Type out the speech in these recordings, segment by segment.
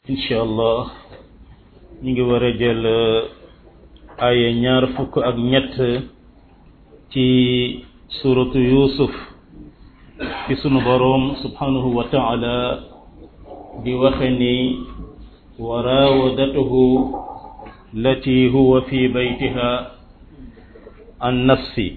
incha allah ñu ngi war a jël ay ñaar fukk ak ñett ci suratu yusuf ci sunu boroom subhanahu wa taala di waxe ni wa raawadatuhu lati huwa fi baytiha an nafsi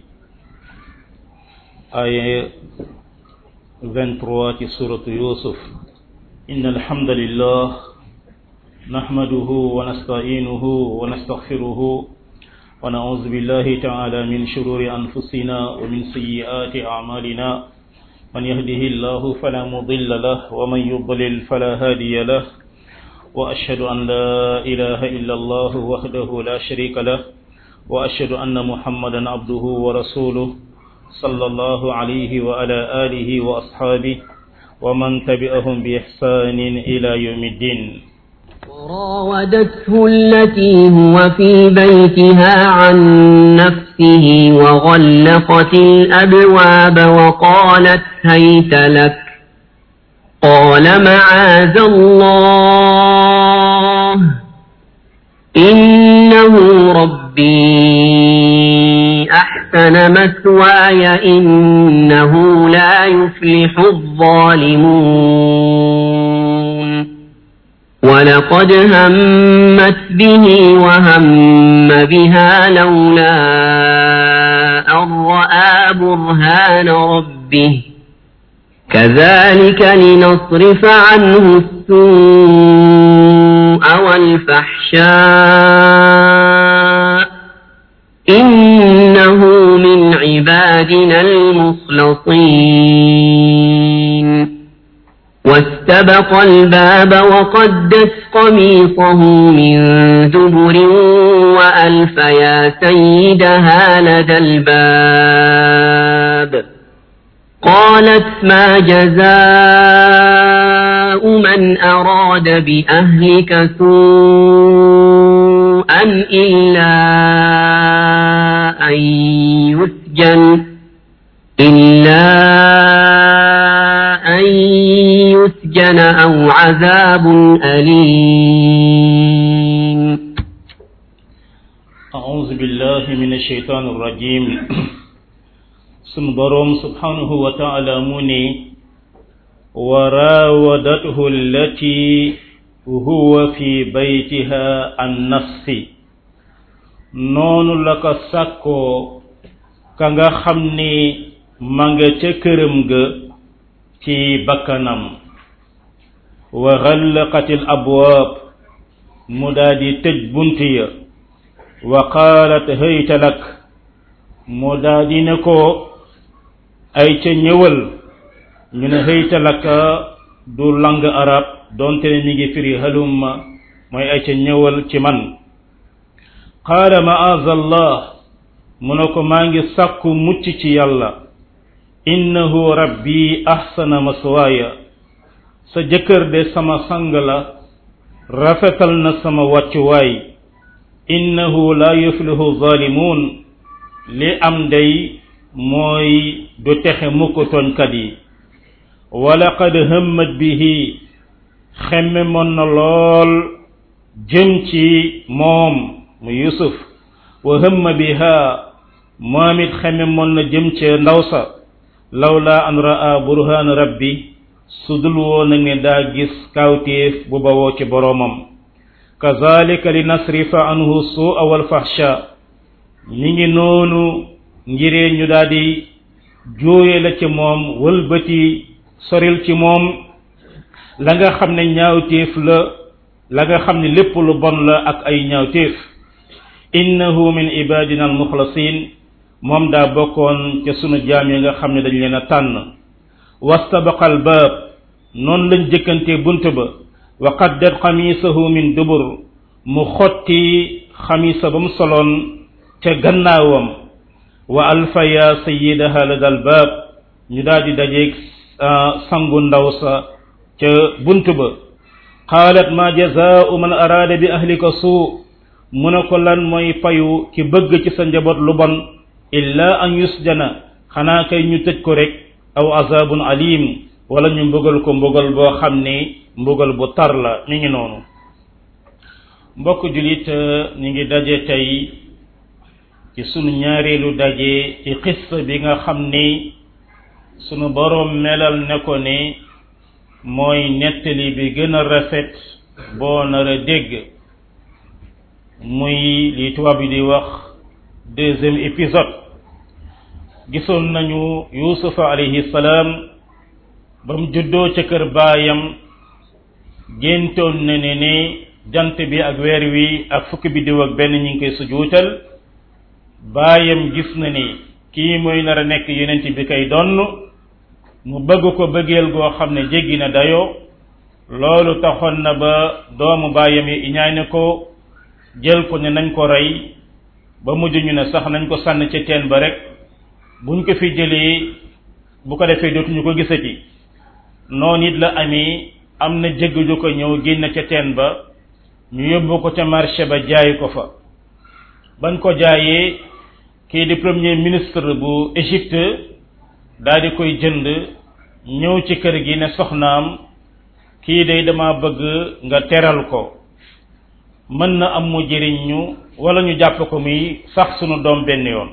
ay 23 ci suratu yusuf inna alhamdulillah نحمده ونستعينه ونستغفره ونعوذ بالله تعالى من شرور أنفسنا ومن سيئات أعمالنا من يهده الله فلا مضل له ومن يضلل فلا هادي له وأشهد أن لا إله إلا الله وحده لا شريك له وأشهد أن محمدا عبده ورسوله صلى الله عليه وعلى آله وأصحابه ومن تبعهم بإحسان إلى يوم الدين وراودته التي هو في بيتها عن نفسه وغلقت الأبواب وقالت هيت لك قال معاذ الله إنه ربي أحسن مثواي إنه لا يفلح الظالمون ولقد همت به وهم بها لولا أن رأى برهان ربه كذلك لنصرف عنه السوء والفحشاء إنه من عبادنا المخلصين واستبق الباب وقدت قميصه من دبر وألف يا سيدها لدى الباب قالت ما جزاء من أراد بأهلك سوءا إلا أن يسجن إلا أن يسجن أو عذاب أليم أعوذ بالله من الشيطان الرجيم سنبرم سبحانه وتعالى مني وراودته التي هو في بيتها عن نفسي نون لك سكو كanga xamni ma nga ca këram ga ci bakkanam wa xallaqatil abwaab mu daa di tëj bunt ya wa qaalat hayta lak mu daa di ne ko ay ca ñëwal ñu ne hayta lak du lang arab donte ne mi ngi firi halumma mooy ay ca ñëwal ci man qaala maazallah mu ne ko maa ngi sàkku mucc ci yàlla innahu rabbi ahsana maswaaya sa jëkkër de sama sang la rafetal na sama wàccuwaay innahu la yuflihu zalimun li am day mooy du texe mukk tooñkat yi walaqad hammat bihi xemme mon na lool jëm ci moom mu yusuf wa hamma biha moom it xeme mon na jëm ca ndaw sa lawla an ra'a burhaan rabbi su dul woon nag ne daa gis kawtéef bu bawoo ci boroomam kazalika li nasrifa anhu su'a wal fahsha mi ngi noonu ngiree ñu daal di jooye la ci moom wëlbati soril ci moom la nga xam ne ñaawtéef la la nga xam ne lépp lu bon la ak ay ñaawtéef innahu min ibadina al muxlasin moom daa bokkoon ca sunu jaam yi nga xam ne dañ leen a tànn wastabaqa al baab noonu lañ jëkkante bunt ba wa qaddat xamiisahu min dubur mu xotti xamiisa ba mu soloon ca gannaawam wa alfa ya sayidaha lada al baab ñu daal di dajeeg sangu ndaw sa ca bunt ba qaalat ma jazaau man araada bi ahlika suu mu ne ko lan mooy payu ki bëgg ci sa njaboot lu bon illa an yusjana xanaa kay ñu tëj ko rek aw azabun alim wala ñu mbugal ko mbugal boo xam ni mbugal bu tar la mi ngi noonu mbokk julit ñu ngi daje tey ci sunu ñaareelu daje ci xissa bi nga xam ni sunu boroom melal ne ko ni mooy nettali bi gën a rafet boo nar a dégg muy li tubaab yi di wax deuxième épisode gisoon nañu yusufa alayhi salaam ba mu juddoo ca kër baayam géntoon na ne ne jant bi ak weer wi ak fukki biddiw ak benn ñu ngi koy sujuutal baayam gis na ni kii mooy nar a nekk yonent bi koy donn mu bëgg ko bëggeel goo xam ne jéggi na dayoo loolu taxoon na ba doomu baayam yi iñaane ko jël ko ne nañ ko rey ba mujj ñu ne sax nañ ko sànn ca teen ba rek buñ ko fi jëlee bu ko defee dootuñu ko gisati noonu it la amee am na jëgg ju ko ñëw génn ca teen ba ñu yóbbu ko ca marché ba jaay ko fa bañ ko jaayee kii di premier ministre bu Égypte daal di koy jënd ñëw ci kër gi ne soxnaam kii day dama bëgg nga teral ko mën na am mu jëriñ ñu wala ñu jàpp ko muy sax sunu doom benn yoon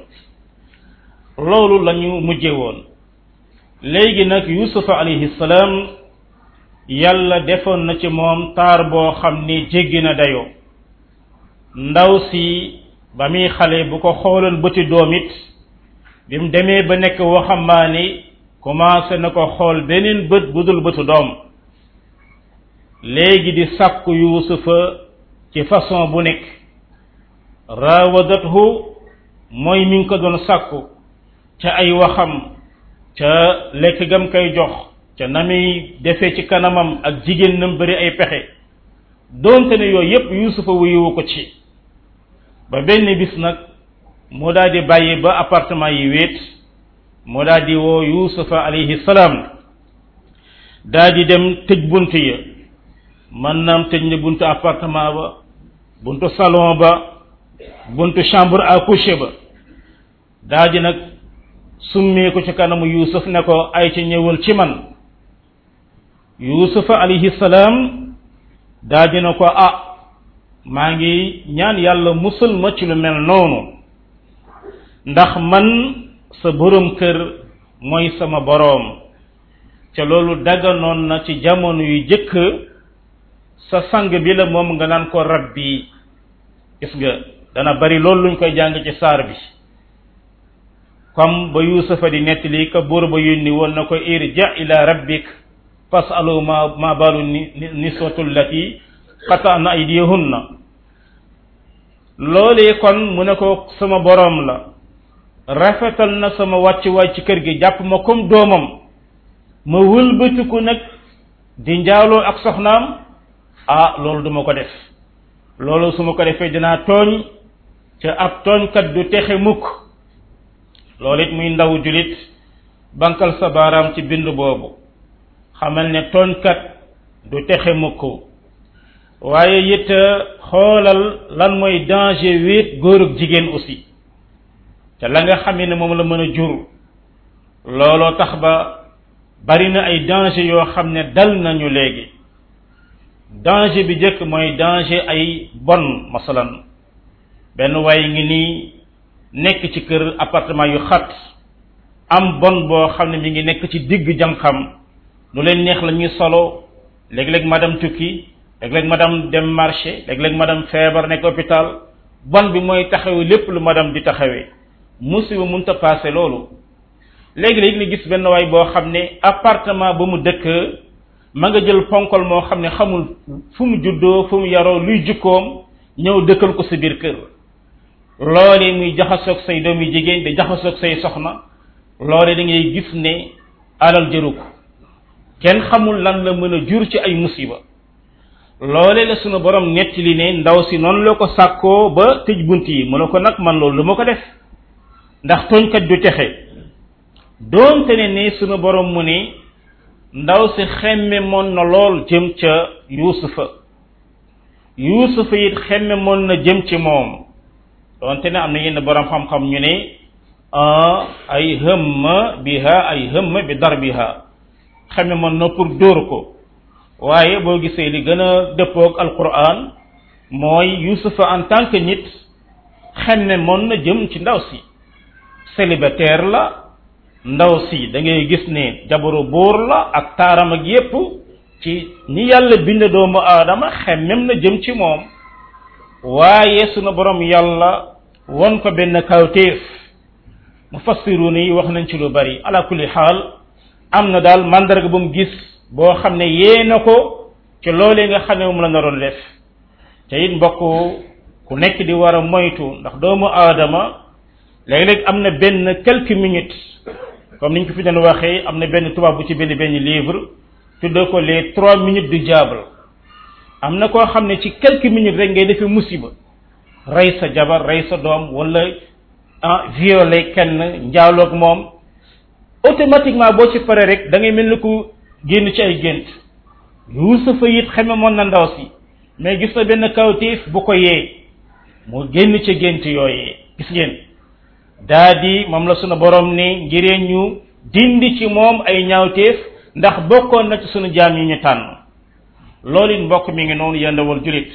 loolu lañu mujje woon léegi nag yusufa alayhi salaam yàlla defoon na ci moom taar boo xam ni jéggi na dayoo ndaw si ba muy xale bu ko xooloon bëti doom it bi mu demee ba nekk waxambaane commencé na ko xool beneen bët bu dul bëtu doom léegi di sàkku yuusufa ci façon bu nekk raawadathu mooy mi ngi ko doon sàkku ca ay waxam ca lekk gam koy jox ca na muy defee ci kanamam ak jigéen nam bëri ay pexe doonte ne yooyu yépp yuusufa wuyuwu ko ci ba benn bis nag mu daal di bàyyi ba appartement yi wéet mu daal di woo yuusufa alayhi salaam daal di dem tëj bunt ya man naam tëj na buntu appartement ba buntu salon ba buntu chambre à coucher ba daal di nag summee ko ci kanamu yuusuf ne ko ay ci ñëwal ci man yuusufa alayhi salaam daal di na ko ah maa ngi ñaan yàlla musal ma ci lu mel noonu ndax man sa borom kër mooy sama boroom ca loolu dagganoon na ci jamono yu jëkk sa sang bi la moom nga naan ko rabbi gis nga dana bari loolu luñ koy jàng ci saar bi comme ba yuusufa di nettali ka buur ba yónni woon na ko irja ila rabbik fasalu ma ma balu niswatu llati qata'na aydiyahunna loolee kon mu ne ko sama boroom la rafetal na sama wàccuwaay ci kër gi jàpp ma comme doomam ma wëlbatiku nag di njaaloo ak soxnaam ah loolu duma ko def loolu su ma ko defee dinaa tooñ ca ab tooñkat du texe mukk loolu it muy ndaw julit bankal sa baaraam ci bind boobu xamal ne tooñkat du texe mukk waaye it xoolal lan mooy danger wéet góor ak jigéen aussi te la nga xamee ne moom la mën a jur looloo tax ba bari na ay danger yoo xam ne dal nañu léegi danger bi jëkk mooy danger ay bon masalan benn waay ngi nii nekk ci kër appartement yu xat am bon boo xam ne mi ngi nekk ci digg jànqam lu leen neex la ñuy solo léeg-léeg madame tukki léeg-léeg madame dem marché léeg-léeg madame feebar nekk hôpital bon bi mooy taxawee lépp lu madame di taxawee musiba mënta passé loolu léegi-léegi ni gis benn waay boo xam ne appartement ba mu dëkk ma nga jël ponkol moo xam ne xamul fu mu juddoo fu mu yaroo luy jukkoom ñëw dëkkal ko sa biir kër loole muy jaxasoog say doom yu jigéen di jaxasoog say soxna loole da ngay gis ne alal jëru ko kenn xamul lan la mën a jur ci ay musiba loole la sunu borom nettali ne ndaw si noonu la ko sàkkoo ba tëj bunt yi mu ne ko nag man loolu lu ma ko def ndax tooñkat du texe doonte ne ni sunu borom mu ni ndaw si xemme moon na lool jëm ca yuusufa yuusufa it xemme moon na jëm ci moom doonte ne am na yenn borom xam-xam ñu ne ay hëmma biha ay hëmma bi darbiha xame mën na pour dóor ko waaye boo gisee li gën a dëppoog alquran mooy yusufa en tant que nit xemme mën na jëm ci ndaw si célibataire la ndaw si da ngay gis ne jabaru buur la ak taaram ak yépp ci ni yàlla bind doomu aadama xemmem na jëm ci moom waaye sunu borom yàlla won ko benn kawtéef mufassiruun yi wax nañ ci lu bari ala kulli xaal am na daal mandarga bu mu gis boo xam ne yee na ko ci loolee nga xam ne moom la naroon def te it mbokk ku nekk di war a moytu ndax doomu aadama léeg-léeg am na benn quelques minutes comme niñ ko fi doon waxee am na benn tubaab bu ci benn benn livre tuddee ko les trois minutes du diable am na koo xam ne ci quelques minutes rek ngay defee musiba rey sa jabar rey sa doom wala ah violer kenn njaaloog moom automatiquement boo ci pare rek da ngay mel ni ku génn ci ay gént yuusufa it xame moon na ndaw si mais gis na benn kawtiif bu ko yee mu génn ci gént yooyee gis ngeen daa di moom la sunu borom ni ngiree ñu dindi ci moom ay ñaawteef ndax bokkoon na ci sunu jaam yi ñu tànn loolu it mbokk mi ngi noonu yendawal julit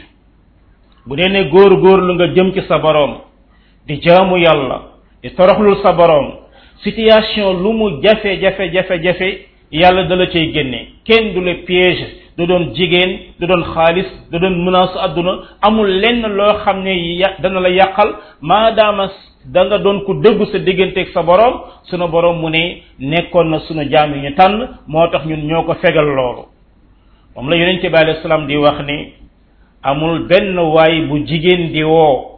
bu dee ne góor góor lu nga jëm ci sa borom di jaamu yàlla di toroxlul sa borom situation lu mu jafe jafe jafe jafe yàlla dala cay génne kenn du le piège du doon jigéen du doon xaalis du doon menace àdduna amul lenn loo xam ne ya dana la yàqal maadaama da nga doon ku dëggu sa digganteeg sa borom sunu borom mu ne nekkoon na sunu jaam yi ñu tànn moo tax ñun ñoo ko fegal loolu moom la yonente bi alayhi salaam di wax ni amul benn waay bu jigéen di woo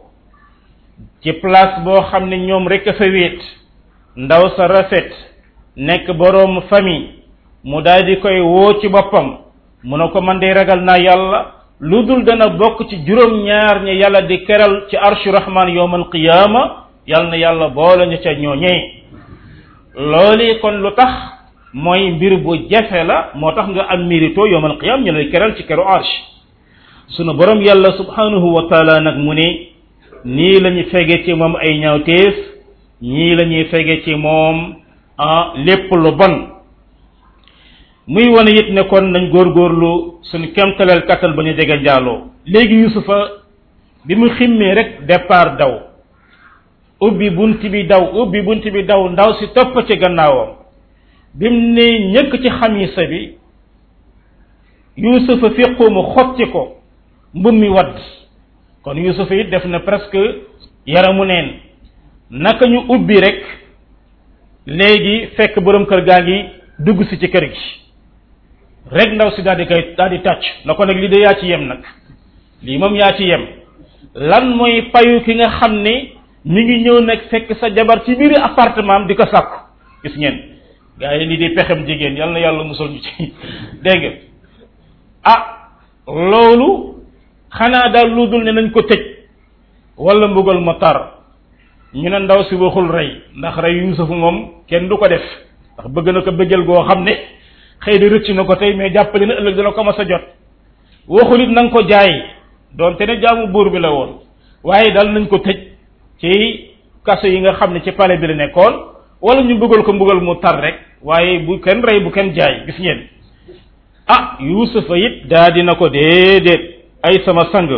ci place boo xam ne ñoom rek a fa wéet ndaw sa rafet nekk boroom famille mu daal di koy woo ci boppam mu ne ko man de ragal naa yàlla lu dul dana bokk ci juróom-ñaar ñi yàlla di keral ci arshu rahman yowmal qiyaama yàlla na yàlla boole ñu ca ñooñee loolu kon lu tax mooy mbir bu jafe la moo tax nga am mérito yowmal qiyaam ñu lay keral ci keru arsh sunu borom yàlla subhanahu wa taala nag mu ne nii la ñu fege ci moom ay ñaawteef ñii la ñuy fege ci moom ah lépp lu bon muy wane it ne kon nañ góorgóorlu suñu kemtaleel kattan ba ñu jege njaaloo léegi yusufa bi mu ximmee rek départ daw ubbi bunt bi daw ubbi bunt bi daw ndaw si topp ci gannaawam bi mu ne ñëkk ci xamisa bi yusufa fiqu mu xotti ko mbum mi wadd kon yusufa it def na presque yaramu neen naka ñu ubbi rek léegi fekk borom kër gaa ngi dugg si ci kër gi rek ndaw si daal di koy daal di tàcc na ko nag lii de yaa ci yem nag lii moom yaa ci yem lan mooy payu ki nga xam ne mi ngi ñëw nag fekk sa jabar ci biir appartement am di ko sàkku gis ngeen gaa yi lii di pexem jigéen yal na yàlla musal ñu ci dégg nga ah loolu xanaa daal lu dul ne nañ ko tëj wala mbugal ma tar ñu ne ndaw si waxul rey ndax rey Yuusuf moom kenn du ko def ndax bëgg na ko bëggal goo xam ne xëy na rëcc na ko tey mais jàppale na ëllëg dana ko mas a jot waxul it na nga ko jaay doonte ne jaamu buur bi la woon waaye daal nañ ko tëj ci kaso yi nga xam ne ci palais bi la nekkoon wala ñu bëggal ko mbugal mu tar rek waaye bu kenn rey bu kenn jaay gis ngeen ah Yuusufa it daa dina ko déedéet ay sama sang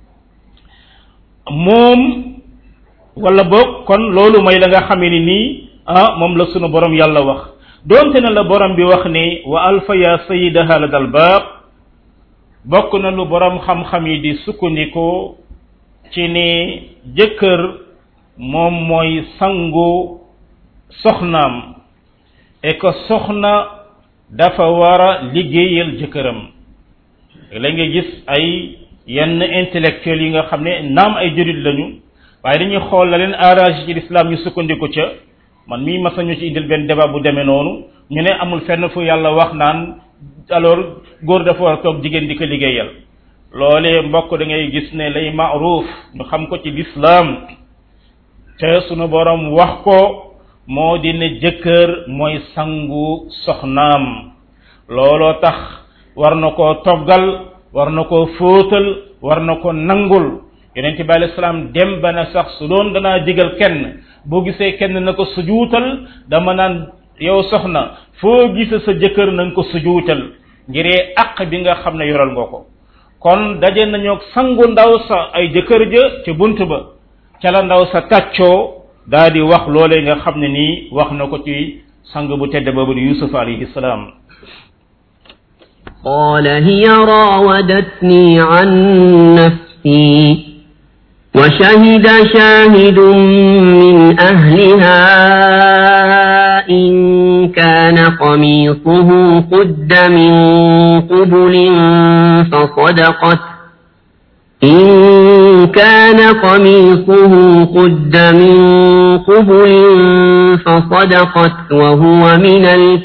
moom wala boog kon loolu mooy la nga xamee ni nii ah moom la sunu borom yàlla wax doonte na la borom bi wax ni wa alfa ya sayidaha la dal baab bokk na lu borom xam-xam yi di sukkandiku ci ni jëkkër moom mooy sangu soxnaam et que soxna dafa war a liggéeyal jëkkëram la nga gis ay yenn intellectuels yi nga xam ne naam ay jurit lañu waaye dañuy xool la leen arrangé ci l'islam ñu sukkandiku ca man mii mas nañu ci indil benn débat bu demee noonu ñu ne amul fenn fu yàlla wax naan alors góor dafa war a toog jigéen di ko liggéeyal loolee mbokk da ngay gis ne lay maaruf ñu xam ko ci l'islam te sunu borom wax ko moo di ne jëkkër mooy sangu soxnaam looloo tax war na koo toggal war na koo fóotal war na ko nangul yonente bi alayhi salaam dem ba na sax su doon danaa digal kenn boo gisee kenn na ko sujuutal dama naan yow soxna foo gisa sa jëkkër na nga ko sujuutal ngiree àq bi nga xam ne yoral nga ko kon daje nañoo sangu ndaw sa ay jëkkër ja ca bunt ba ca la ndaw sa tàccoo daa di wax loolee nga xam ne nii wax na ko ci sang bu tedd boobu di yusuf alayhi salaam قال هي راودتني عن نفسي وشهد شاهد من أهلها إن كان قميصه قد من قبل فصدقت إن كان قميصه قد من قبل فصدقت وهو من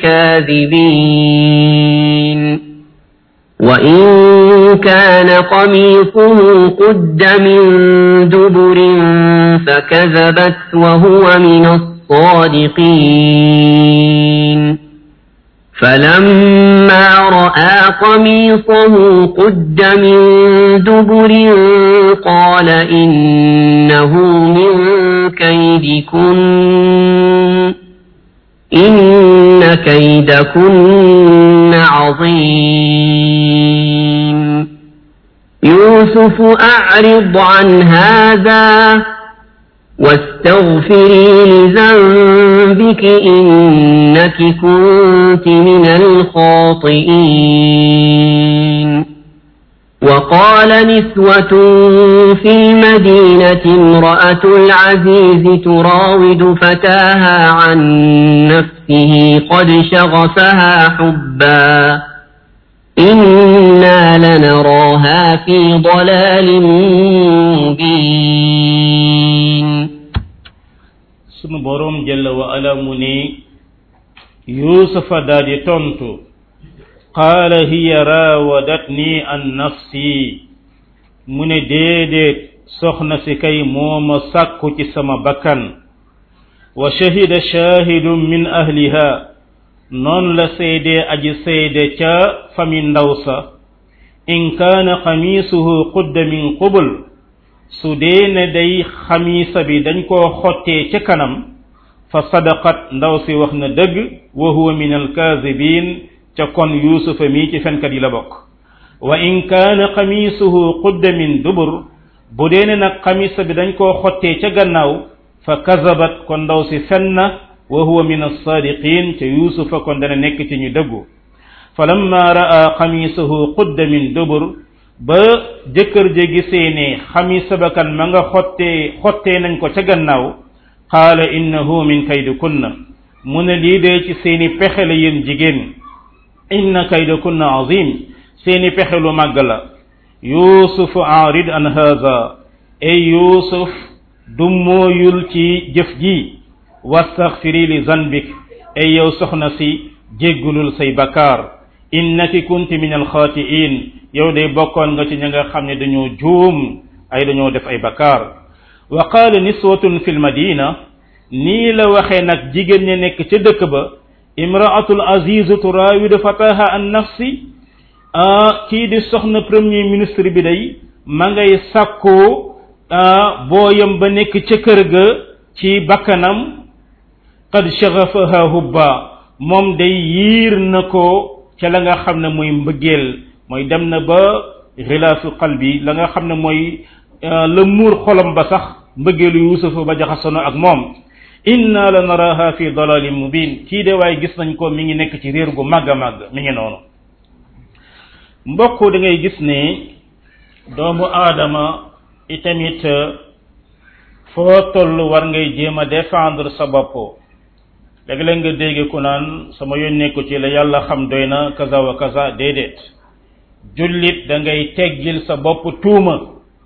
الكاذبين وإن كان قميصه قد من دبر فكذبت وهو من الصادقين فلما رأى قميصه قد من دبر قال إنه من كيدكن إن كيدكن عظيم يوسف أعرض عن هذا واستغفري لذنبك إنك كنت من الخاطئين وقال نسوة في المدينة امرأة العزيز تراود فتاها عن نفسه قد شغفها حبا إنا لنراها في ضلال مبين sunu borom jalla wa ala mu ni yusufa daal di tontu qaala hiya raawadatni an nafsi mu ne déedéet soxna si kay mooma sàkku ci sama bakkan wa shahida shahidun min ahliha noon la seede aji seede ca fami ndaw sa in kaana xamiisuhu qudda min qubul su dee ne day xamiisa bi dañ koo xottee ca kanam fa sadaqat ndaw si wax na dëgg wa huwa min alkaazibin ca kon yuusufa mii ci fenkat yi la bokk wa in kaana xamiisuhu qudda min dubur bu dee ne nag xamiisa bi dañ koo xottee ca gannaaw fa kazabat kon ndaw si fen na wa huwa min alsaadiqin ca yuusufa kon dana nekk ci ñu dëggu falamma ra'a xamiisuhu qudda min dubur ba jëkkër ja gisee ne xamisa ba kan ma nga xottee xottee nañ ko ca gannaaw qaala innahu min kaydikunna mu ne lii dee ci seeni pexe la yéen jigéen inna kaydakunna azim seeni pexe lu màgg la yuusufu aarid an haza ey yuusuf du mooyul ci jëf ji wastaxfiri li zanbik ey yow soxna si jéggulul say bakkaar innaki kunti min alxaatiin yow de bokkoon nga ci ña nga xam ne dañoo juum ay dañoo def ay bakkaar wa qaala niswatun fi lmadina nii la waxee nag jigéen ña nekk ca dëkk ba imraatul azizu turaawidu fataha an nafsi kii di soxna premier ministre bi day ma ngay sàkkoo booyam ba nekk ca kër ga ci bakkanam qad shagafaha hubba moom day yiir na ko ca la nga xam ne mooy mbëggeel mooy dem na ba xilaasu qalbi la nga xam ne mooy la muur xolam ba sax mbëggeelu yuusufa ba jaxasono ak moom inna la naraha fi dalalin mubin kii de waaye gis nañ ko mi ngi nekk ci réer gu màgg a màgg mi ngi noonu mbokk da ngay gis ne doomu aadama itamit foo toll war ngay jéem a défendre sa bopp léeg-léeg nga dégg ku naan sama yónnee ko ci la yàlla xam doy na kaza wa kaza déedéet jullit da ngay teggil sa bopp tuuma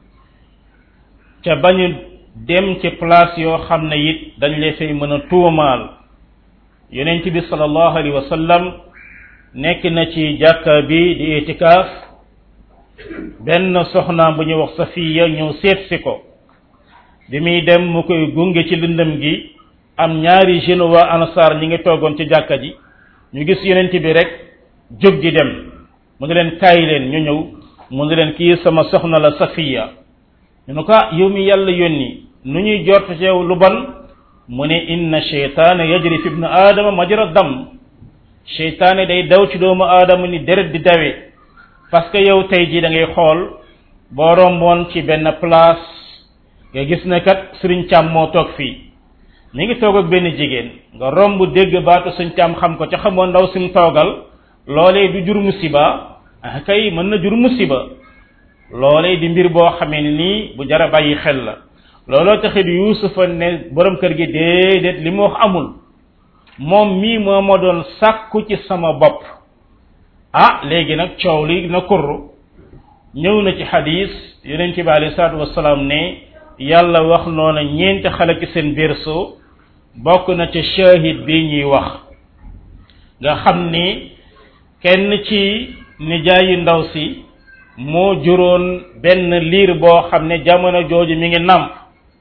ca bañu dem ci place yoo xam ne it dañ lay fay mën a tuumaal yonent bi sallallahu alayhi wa sallam nekk na ci jàkka bi di itikaaf benn soxnaam bu ñuy wax safiya ñëw seet si ko bi muy dem mu koy gunge ci lëndëm gi am ñaari jeune waa ansar ñi ngi toogoon ci jàkka ji ñu gis yonent bi rek jóg di dem mu ne leen kaay leen ñu ñëw mu ne leen kii sama soxna la safiya ñu ne ko ah yow mi yàlla yónni nu ñuy jort ci yow lu bon mu ne inna cheytaana yajri fi ibnu aadama majra dam cheytaane day daw ci doomu aadama ni deret di dawe parce que yow tey jii da ngay xool boo romboon ci benn place nga gis ne kat sëriñ càmm moo toog fii mi ngi toog ak benn jigéen nga romb dégg baatu suñ càmm xam ko ca xamoo ndaw si mu toogal loolee du jur musiba ah kay mën na jur musiba loolee di mbir boo xamee ni nii bu jara bàyyi xel la looloo taxit yuusufa ne borom kër gi déedéet li mu wax amul moom mii moo ma doon sàkku ci sama bopp ah léegi nag coow li na kurru ñëw na ci xadis yonent bi alei salaatu wasalaam ne yàlla wax noona ñeenti xale ci seen berceau bokk na ca shahid bi ñuy wax nga xam ni kenn ci nijaayu ndaw si moo juróon benn liir boo xam ne jamono jooju mi ngi nàmp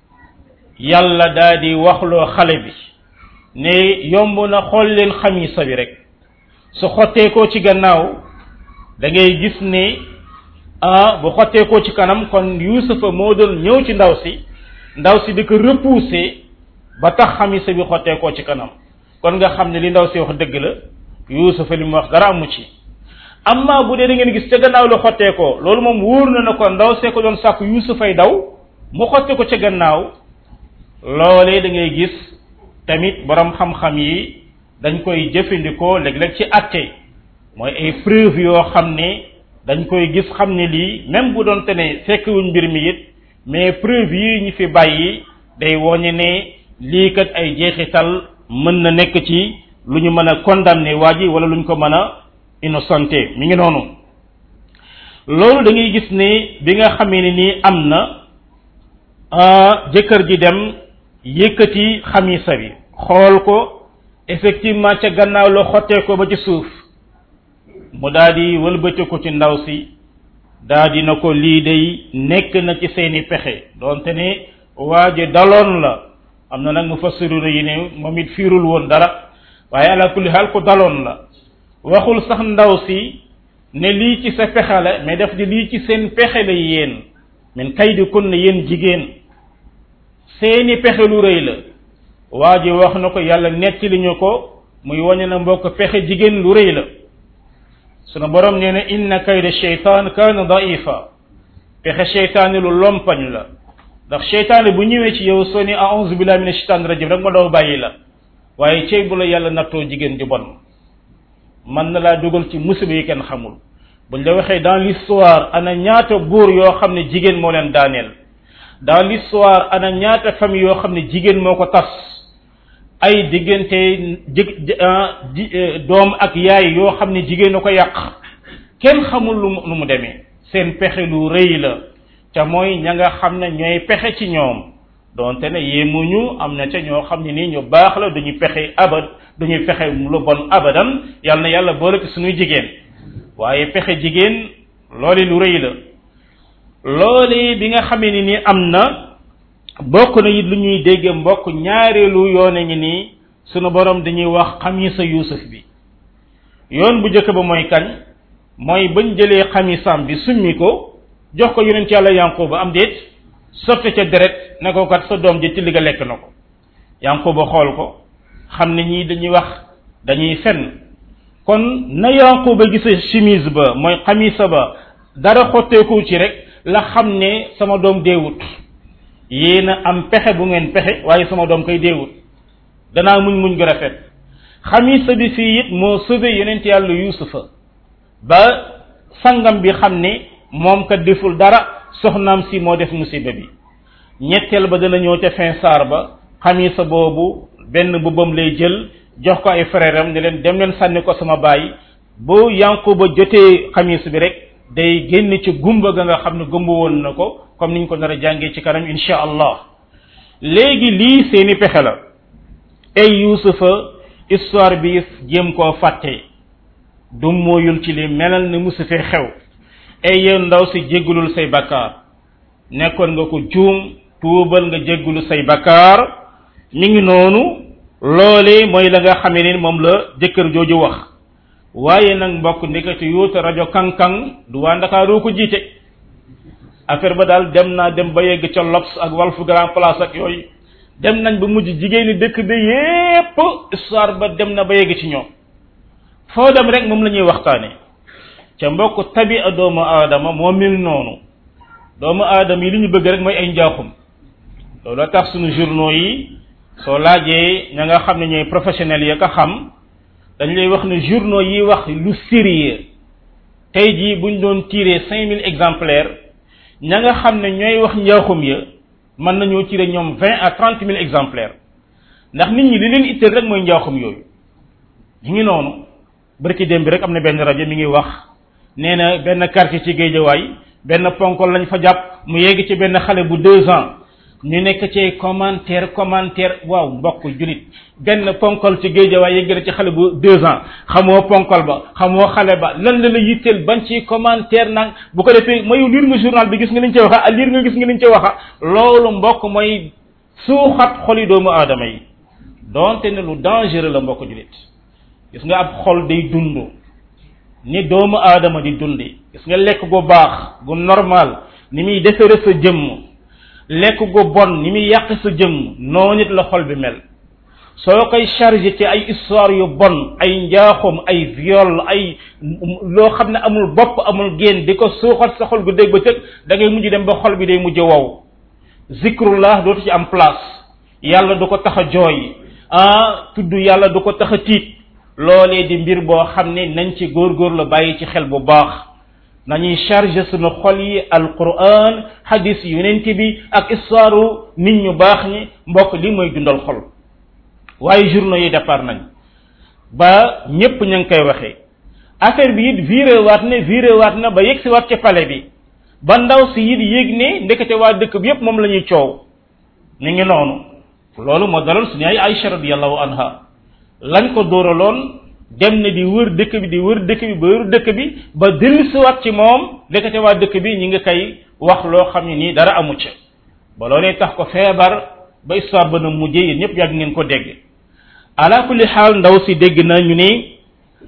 yàlla daa di waxloo xale bi ne yomb na xool leen xamisa bi rek su xotteekoo ci gannaaw da ngay gis ni ah bu xotteekoo ci kanam kon yuusufa moo doon ñëw ci ndaw si ndaw si di ko repousser ba tax xamisa bi xotteekoo ci kanam kon nga xam ne li ndaw si wax dëgg la yuusufa li mu wax dara amu ci amma bu dee da ngeen gis ca gannaaw la xotteekoo loolu moom wóor na na ko ndaw see ko doon sàkku yuusufay daw mu xotte ko ca gannaaw loolee da ngay gis tamit borom xam-xam yi dañ koy jëfandikoo léeg-léeg ci atte mooy ay preuve yoo xam ne dañ koy gis xam ne lii même bu doonte ne fekkwuñ mbir mi it mais preuve yi ñu fi bàyyi day woñe ne lii kat ay jeexital mën na nekk ci lu ñu mën a condamné waa ji wala lu ñu ko mën a innocenté mi ngi noonu loolu da ngay gis ne bi nga xamee ne nii am na jëkkër ji dem yëkkati xamisa bi xool ko effectivement ca gannaaw la xottee ko ba ci suuf mu daal di wëlbati ko ci ndaw si daal di na ko lii day nekk na ci seeni pexe doonte ne waa ji daloon la am na nag mu fassiruna yi ne moom it fiirul woon dara waaye ala kulli xaal ko daloon la waxul sax ndaw si ne lii ci sa pexe la mais daf di lii ci seen pexe la yéen min kay di kun ne yéen jigéen seeni pexe lu rëy la waa ji wax na ko yàlla netti li ñu ko muy wañe na mbokk pexe jigéen lu rëy la sunu borom nee na inna kayda sheytaan kaana daifa pexe sheytaani lu lompañ la ndax sheytaani bu ñëwee ci yow soo ni a'udhu billahi minash shaitanir rajim rek ma daw bàyyi la waaye cey bu la yàlla nattoo jigéen ju bon mën na laa dugal ci musiba yi kenn xamul buñ la waxee dans l'histoire ana ñaata góor yoo xam ne jigéen moo leen daaneel dans l'histoire ana ñaata famille yoo xam ne jigéen moo ko tas ay diggante jë doom ak yaay yoo xam ne jigéen a ko yàq kenn xamul lu mu lu mu demee seen pexe lu rëy la te mooy ña nga xam ne ñooy pexe ci ñoom donte ne yéemuñu am na ca ñoo xam ne nii ñu baax la duñu pexe abad duñu pexe lu bon abadan yàlla na yàlla boole ci suñuy jigéen waaye pexe jigéen loole lu rëy la loole bi nga xamee ni nii am na bokk na it lu ñuy dégg mbokk ñaareelu yoone ngi nii sunu borom dañuy wax xamisa yuusuf bi yoon bu njëkk ba mooy kañ mooy bañ jëlee xamisam bi summi ko jox ko yonent yàlla yanquba am déet sotti ca deret ne ko kat sa doom ji tilli ga lekk na ko yanquba xool ko xam ne ñii dañuy wax dañuy fen kon na yanquba gisa chemise ba mooy xamisa ba dara xotteeku ci rek la xam ne sama doom deewut yéen a am pexe bu ngeen pexe waaye sama doom koy deewut danaa muñ muñ gu rafet xamisa bi fii it moo sauvé yonent yàlla yusufa ba sangam bi xam ne moom kat deful dara soxnaam si moo def musiba bi ñetteel ba dana ñëw ca fin saar ba xamisa boobu benn bubbam lay jël jox ko ay frère am ne leen dem leen sànni ko sama baay bu yanquba jotee xamis bi rek day génn ci gumba ga nga xam ne gumba woon na ko comme niñ ko nar a jàngee ci kanam insha allah léegi lii seeni pexe la ay yusufa histoire bi jéem koo fàtte du mooyul ci li melal ne musu fee xew ay yow ndaw si jéggulul say bakkaar nekkoon nga ko juum tuubal nga jéggulu say bakkaar mi ngi noonu loole mooy la nga xamee ni moom la jëkkër jooju wax waaye nag mbokk ndekete yuuta rajo kankang du waa ndakaaru ko jiite affaire ba daal dem naa dem ba yegg ca Lobs ak Walf Grand Place ak yooyu dem nañ ba mujj jigéeni dëkk bi yépp histoire ba dem na ba yegg ci ñoom foo dem rek moom la ñuy waxtaane ca mbokk tabi a doomu aadama moo mel noonu doomu aadama yi li ñu bëgg rek mooy ay njaaxum loolu tax suñu journaux yi soo laajee ña nga xam ne ñooy professionnels ya ka xam dañ lay wax ne journaux yi wax lu sérieux tey jii buñ doon tiré cinq mille exemplaires ña nga xam ne ñooy wax njaaxum ya mën nañoo tiré ñoom vingt à trente mille exemplaires ndax nit ñi li leen itteel rek mooy njaaxum yooyu ñu ngi noonu barki démb bi rek am na benn rajo mi ngi wax nee na benn quartier ci géejawaay benn ponkol lañ fa jàpp mu yegg ci benn xale bu deux ans ñu nekk ci commentaire commentaire waaw mbokk julit benn ponkol ci géejawaay yegg na ci xale bu deux ans xamoo ponkol ba xamoo xale ba lan la la yitteel ban ci commentaire nag bu ko defee mayu liir nga journal bi gis nga liñ ci waxa liir nga gis nga liñ ci waxa loolu mbokk mooy suuxat xoli doomu aadama yi donte ne lu dangereux la mbokk julit gis nga ab xol day dund ni doomu aadama di dundi gis nga lekk gu baax gu normal ni muy defere sa jëmm lekk gu bon ni muy yàq sa jëmm noo nit la xol bi mel soo koy chargé ci ay histoire yu bon ay njaaxum ay viol ay loo xam ne amul bopp amul génn di ko suuxat sa xol gu dégg ba tëg da ngay mujj dem ba xol bi day mujj wow zikrullah dootu ci am place yàlla du ko tax a jooy ah tudd yàlla du ko tax a tiit loolee di mbir boo xam ne nañ ci góorgóor la bàyyi ci xel bu baax nañuy chargé suñu xol yi alquran hadis yonent bi ak histoire nit ñu baax ñi mbokk li mooy dundal xol waaye journaux yi départ nañ ba ñépp ña ngi koy waxee affaire bi it viré waat ne viré waat na ba yegg si waat ci palais bi ba ndaw si it yéeg ne ndekete waa dëkk bi yépp moom la ñuy coow ñu ngi noonu loolu moo dalal suñu ay Aïcha radiallahu anha lañ ko dóoraloon dem na di wër dëkk bi di wër dëkk bi ba wër dëkk bi ba dellusiwaat ci moom ndekete waa dëkk bi ñi ngi koy wax loo xam ne nii dara amu ca ba loolee tax ko feebar ba histoire ba na mujjee yéen ñëpp yàgg ngeen ko dégg ala kulli xaal ndaw si dégg na ñu ni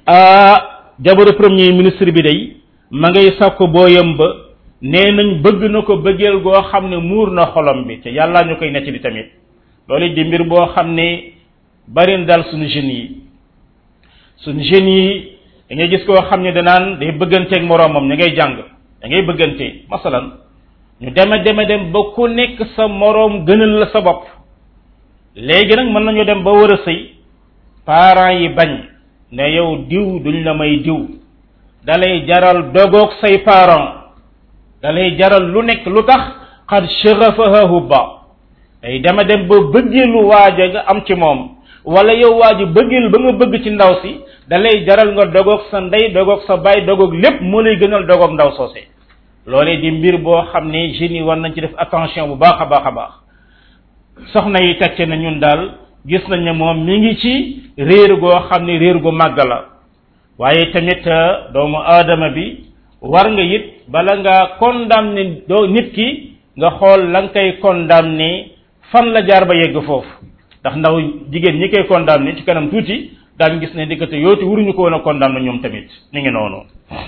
jabaru premier ministre bi day ma ngay sàkko booyam ba nee nañ bëgg na ko bëggeel goo xam ne muur na xolam bi te yàllaa ñu koy nettali tamit loolu di mbir boo xam ne bari na daal suñu jeunes yi suñu jeunes yi da ngay gis koo xam ne danaan day bëgganteeg moroomam ña ngay jàng da ngay bëggante masalan ñu deme deme dem ba ku nekk sa moroom gënal la sa bopp léegi nag mën nañu dem ba war a sëy parents yi bañ ne yow diw duñ la may diw dalay jaral dogoog say parents dalay jaral lu nekk lu tax xad shaghafaha hubba day dema dem ba bëggeelu waaja nga am ci moom wala yow waaji bëggeel ba nga bëgg ci ndaw si dalay jaral nga dogoog sa ndey dogoog sa baay dogoog lépp moo lay gënal dogoog ndaw soose loolee di mbir boo xam ne jeunes yi war nañ ci def attention bu baax a baax a baax soxna yi tecce na ñun daal gis nañ ne moom mi ngi ci réer goo xam ne réer gu màgg la waaye tamit doomu aadama bi war nga it bala nga condamné doo nit ki nga xool la nga koy condamné fan la jaar ba yegg foofu ndax ndaw jigéen ñi koy condamné ci kanam tuuti daañu gis ne diggante yooti wuruñu ko woon a condamné ñoom tamit ni ngi noonu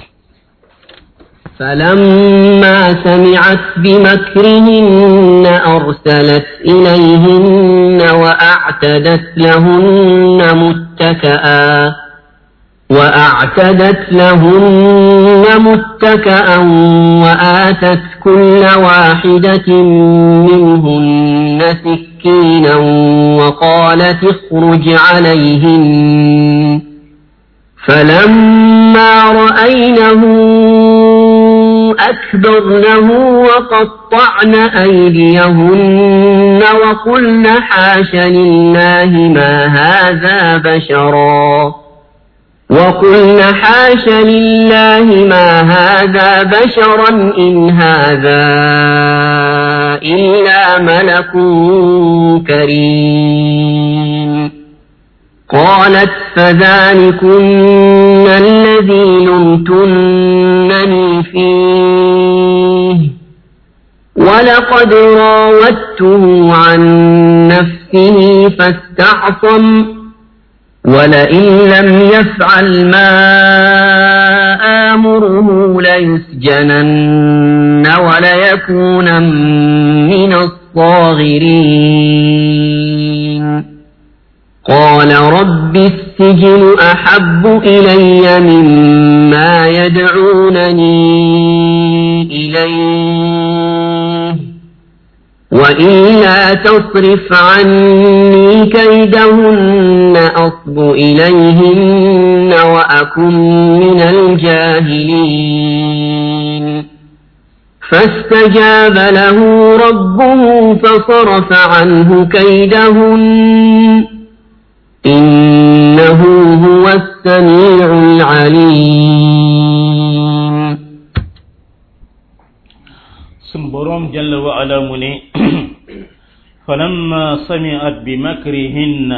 فلما سمعت بمكرهن أرسلت إليهن وأعتدت لهن متكئا وأعتدت لهن متكأ وآتت كل واحدة منهن سكينا وقالت اخرج عليهن فلما رأينه أكبرنه وقطعن أيديهن وقلن حاش لله ما هذا بشرا وقلن حاش لله ما هذا بشرا إن هذا إلا ملك كريم قالت فذلكن الذي لمتنني فيه ولقد راودته عن نفسه فاستعصم ولئن لم يفعل ما آمره ليسجنن وليكون من الصاغرين قال رب السجن أحب إلي مما يدعونني إليه وإلا تصرف عني كيدهن أصب إليهن وأكن من الجاهلين فاستجاب له ربه فصرف عنه كيدهن إنه هو السميع العليم sun boroom jalla wa ala mu ne falamma sami'at bi makrihinna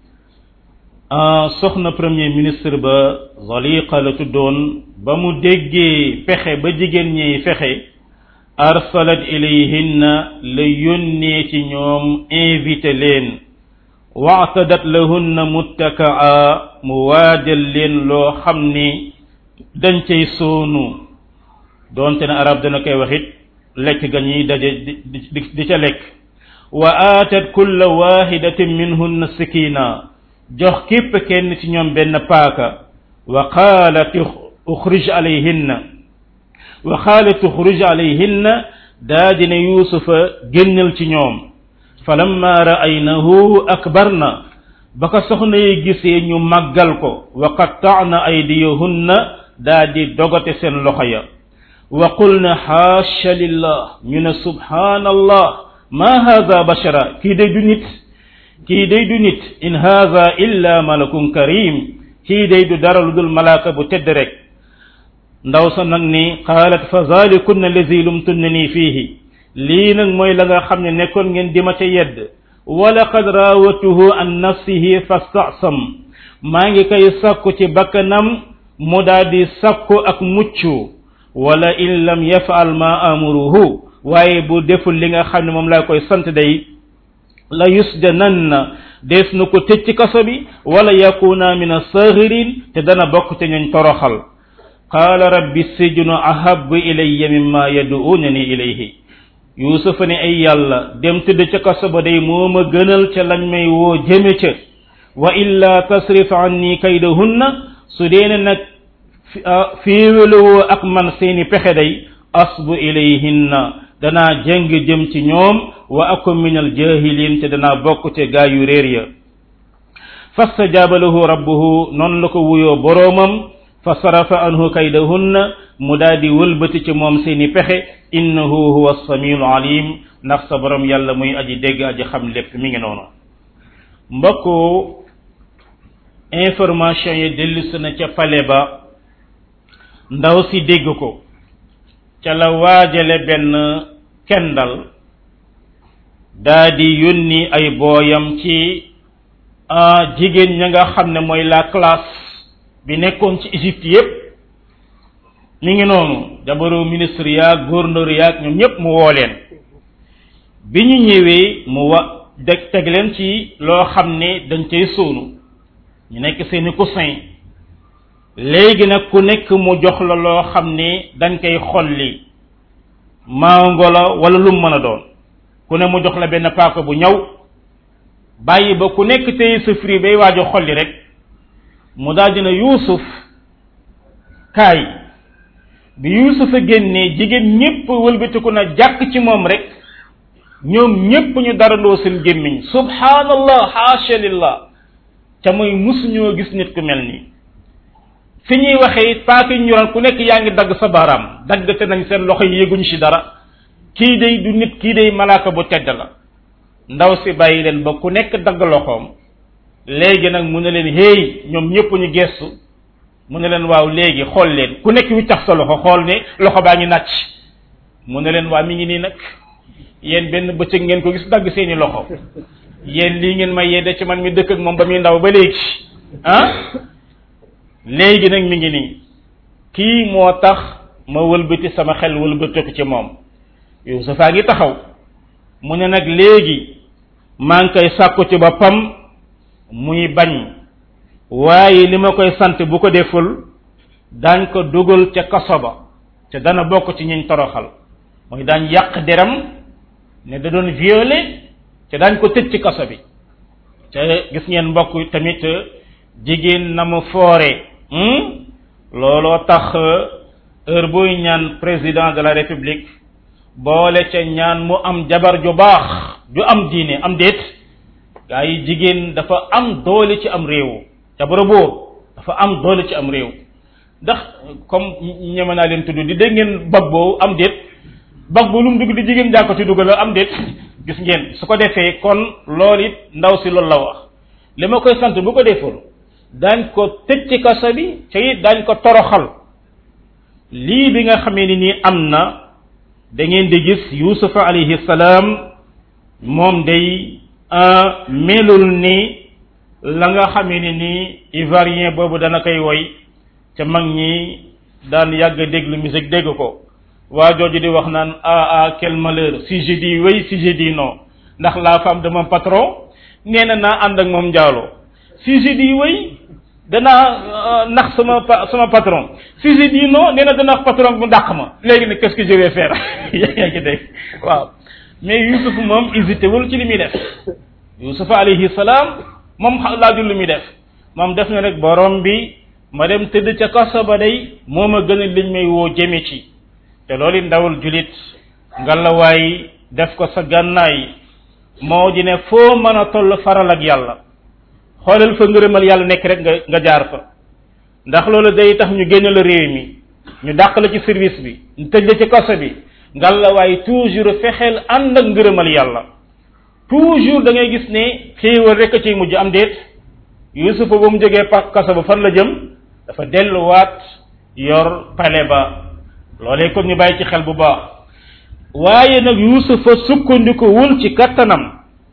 a soxna premier ministre ba zaliqa la tuddoon ba mu déggee fexe ba jigéen ñiy fexe arsalat ilayhinna la yónnee ci ñoom invité leen waatadat lahunna muttakaa mu waajal leen loo xam ni dañ cay soonu doonte ne arab dana koy waxit lekk ga ñuy daje di di ca lekk wa aatat kulla wahidatin minhunna sikina jox képp kenn ci ñoom benn paaka wa qaalat uxrij alayhinna wa qaalat uxrij alayhinna daa dina yuusufa génnal ci ñoom falamma ra'aynahu akbarna ba ko soxna yi gisee ñu màggal ko wa qatta'na aydiyahunna daa di dogate seen loxo ya wa qulna xaasha lillah ñu ne subhanallah ma haza bashara kii day du nit kii day du nit in haza illa malakun karim kii day du dara lu dul malaaka bu tedd rek ndaw sa nag ni qaalat fa zalikunna lazi lumtunnani fiihi lii nag mooy la nga xam ne nekkoon ngeen di ma ca yedd wala qad raawatuhu an nafsihi fastasam maa ngi koy sakku ci bakkanam mu daal di sakku ak muccu wala in lam yafal ma amuruhu waaye bu deful li nga xam ne moom laa koy sant day la yusjananna dees na ko tëj ci kaso bi wala yakuna min asagirin te dana bokk te ñuñ toroxal qaala rabbi sijnu ahabu ilayya mimma yaduunani ilayhi yuusufa ne ay yàlla dem tëdd ca kaso ba day moo ma gënal ca lañ may woo jëme ca wa illa tasrif anni kaydahunna su deene nag féewalowoo ak man seeni pexe day asbu ilayhinna danaa jëng jëm ci ñoom wa akum min aljahilin te danaa bokk te gaa yu réer ya fastajaaba lahu rabbuhu noonu la ko wuyoo boroomam fa sarafa anhu kaydahunna mu daal di wëlbati ci moom seeni pexe innahu huwa samiul alim ndax sa borom yàlla muy aji dégg aji xam lépp mi ngi noonu mbokku information yi dellusi na ca pale ba ndaw si dégg ko ca la waajale benn kendal daa di yónni ay booyam ci jigéen ña nga xam ne mooy la classe bi nekkoon ci Égypte yépp mi ngi noonu jabaru ministre yaag gouverneur yaag ñoom ñépp mu woo leen bi ñu ñëwee mu wa deg teg leen ci loo xam ne dañ cay sóonu ñu nekk seeni coussin léegi nag ku nekk mu jox la loo xam ne dañ koy xolli mango la wala lu mu mën a doon ku ne mu jox la benn paaka bu ñaw bàyyi ba ku nekk tey sa fri bay waaj a xolli rek mu daal dina yuusuf kaay bi yuusuf a génnee jigéen ñépp wëlbatiku na jàkk ci moom rek ñoom ñépp ñu darandoo seen gémmiñ subhanallah haasha lillah ca muy musuñoo gis nit ku mel nii fi ñuy waxee paaka ñu yoroon ku nekk yaa ngi dagg sa baaraam daggate nañ seen loxo yi yëguñ ci dara kii day du nit kii day malaaka bu tedd la ndaw si bàyyi leen ba ku nekk dagg loxoom léegi nag mu ne leen hey ñoom ñëpp ñu gestu mu ne leen waaw léegi xool leen ku nekk wi tax sa loxo xool ne loxo baa ngi nàcc mu ne leen waa mi ngi nii nag yéen benn bëccëg ngeen ko gis dagg seeni loxo yéen lii ngeen may yedde ci man mi dëkk ak moom ba muy ndaw ba léegi ah léegi nag mi ngi nii kii moo tax ma wëlbati sama xel wëlbatiku ci moom Yuusufa ngi taxaw mu ne nag léegi maa ngi koy sàkku ci boppam muy bañ waaye li ma koy sant bu ko deful daañ ko dugal ca kaso ba ca dana bokk ci ñiñ toroxal mooy daañ yàq deram ne da doon violé te daañ ko tëj ci kaso bi te gis ngeen mbokk tamit jigéen na mu foore looloo tax heure buy ñaan président de la république boole ca ñaan mu am jabar ju baax ju am diine am déet gaa yi jigéen dafa am doole ci am réew jabara boo dafa am doole ci am réew ndax comme ñeme naa leen tudd di dégg ngeen bag boobu am déet bag bu lu mu dugg di jigéen jaa ko ci dugal am déet gis ngeen su ko defee kon loolu it ndaw si loolu la wax li ma koy sant bu ko deful daañ ko tëj ci kaso bi te it daañ ko toroxal lii bi nga xamee ni nii am na da ngeen di gis yusufa alayhi salaam moom day melul ni la nga xamee ni nii ivoirien boobu dana koy woy ca mag ñi daan yàgg déglu musique dégg ko waa jooju di wax naan ah ah quel malheur si je dis oui si je dis non ndax la femme de mon patron nee na naa ànd ak moom njaaloo si je dis oui danaa nax sama sama patron si je dis non nee na dana patron bu dàq ma léegi nag qu'est-ce que je vais faire yaa ngi dégg waaw mais Youssouf moom hésité wul ci li muy def Youssouf alayhi salaam moom laajul li muy def moom def na rek borom bi ma dem tëdd ca kaso ba day moo ma gën a liñ may woo jëme ci te loolu ndawul julit ngalawaay def ko sa gànnaay moo di ne foo mën a toll faral ak yàlla xoolal fa ngërëmal yàlla nekk rek nga nga jaar fa ndax loolu day tax ñu génne la réew mi ñu dàq la ci service bi ñu tëj la ci kaso bi ngalawaay toujours fexeel ànd ak ngërëmal yàlla toujours da ngay gis ne xéewal rek a ciy mujj am déet yusufa ba mu jógee pa kaso ba fan la jëm dafa delluwaat yor pale ba loolee kon ñu bàyyi ci xel bu baax waaye nag yusufa sukkandiku wul ci kattanam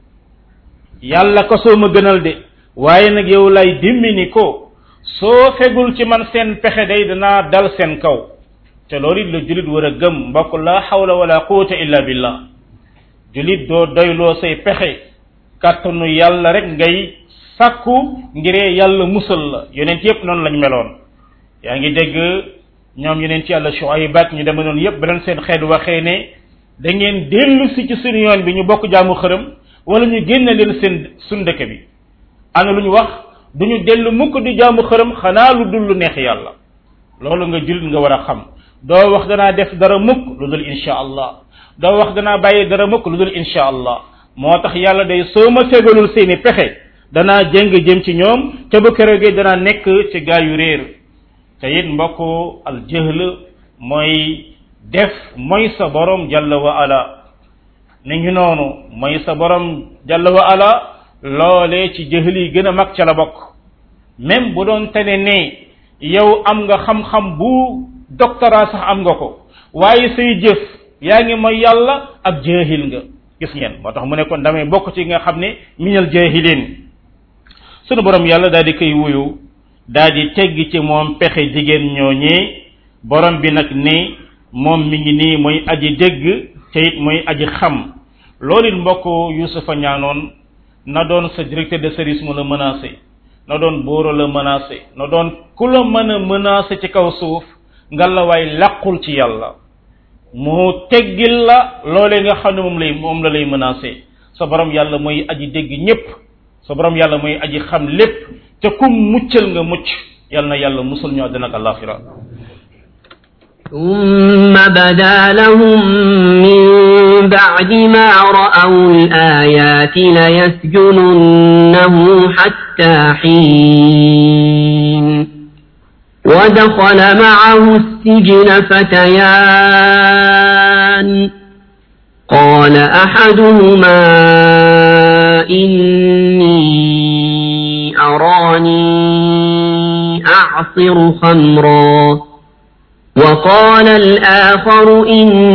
yàlla kasoo ma gënal de waaye nag yow lay dimmini ko soo fegul ci man seen pexe day danaa dal seen kaw te loolu it la julit war a gëm mbokk la xawla wala quwata illa billah julit doo doyloo say pexe kàttanu yàlla rek ngay sàkku ngiree yàlla musal la yonent yépp noonu lañ meloon yaa ngi dégg ñoom yonent yàlla Shuayb ak ñu deme noonu yépp ba leen seen xeet waxee ne da ngeen dellu si ci suñu yoon bi ñu bokk jaamu xërëm wala ñu génne leen seen suñ dëkk bi ana lu ñu wax du ñu dellu mukk di jaamu xërëm xanaa lu dul lu neex yàlla loolu nga jullit nga war a xam doo wax danaa def dara mukk lu dul insha allah doo wax danaa bàyyi dara mukk lu dul insha allah moo tax yàlla day soo ma fegalul seeni pexe danaa jëng jëm ci ñoom te bu keroogee danaa nekk ci gaa yu réer te it mbokk al jëhl mooy def mooy sa borom jalla wa ala ni ngi noonu mooy sa borom jalla wa ala loolee ci jëhl yi gën a mag ca la bokk même bu doon tene ne yow am nga xam-xam bu doctorat sax am nga ko waaye say jëf yaa ngi mooy yàlla ak jahil nga gis ngeen moo tax mu ne kon damay bokk ci nga xam ne minal jahilin sunu borom yàlla daal di koy wuyu daal di tegg ci moom pexe jigéen ñooñee borom bi nag ne moom mi ngi nii mooy aji dégg te it mooy aji xam loolu it mbokk Yusufa ñaanoon na doon sa directeur de service mu la menacé na doon buuro la menacé na doon ku la mën a menacé ci kaw suuf nga la waay làqul ci yàlla mu teggil la loolee nga xam ne moom lay moom la lay menacé sa borom yàlla mooy aji dégg ñépp sa borom yàlla mooy aji xam lépp te kum muccal nga mucc yàlla na yàlla musul ñu àddina ak alaxira ثم بدا لهم من بعد ما رأوا الآيات ليسجننه حتى حين ودخل معه السجن فتيان قال أحدهما إني أراني أعصر خمرا وقال الآخر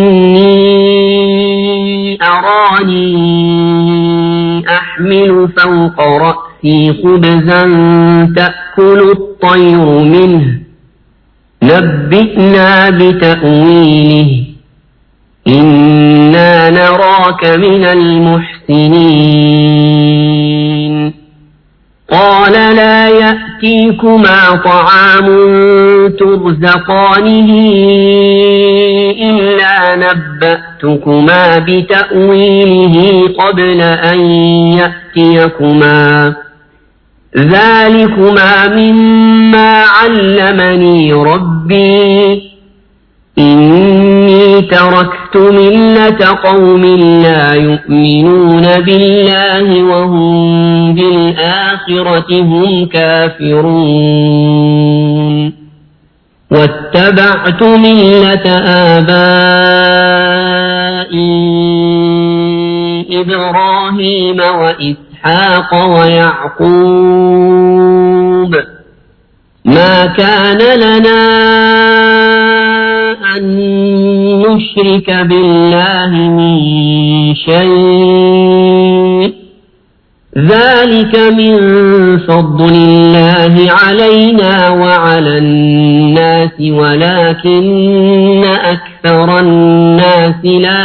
إني أراني أحمل فوق رأسي خبزا تأكل الطير منه نبئنا بتأويله إنا نراك من المحسنين قال لا يأتي يأتيكما طعام ترزقانه إلا نبأتكما بتأويله قبل أن يأتيكما ذلكما مما علمني ربي إني تركت ملة قوم لا يؤمنون بالله وهم بالآخرة هم كافرون واتبعت ملة آبائي إبراهيم وإسحاق ويعقوب ما كان لنا أن نشرك بالله من شيء ذلك من فضل الله علينا وعلى الناس ولكن أكثر الناس لا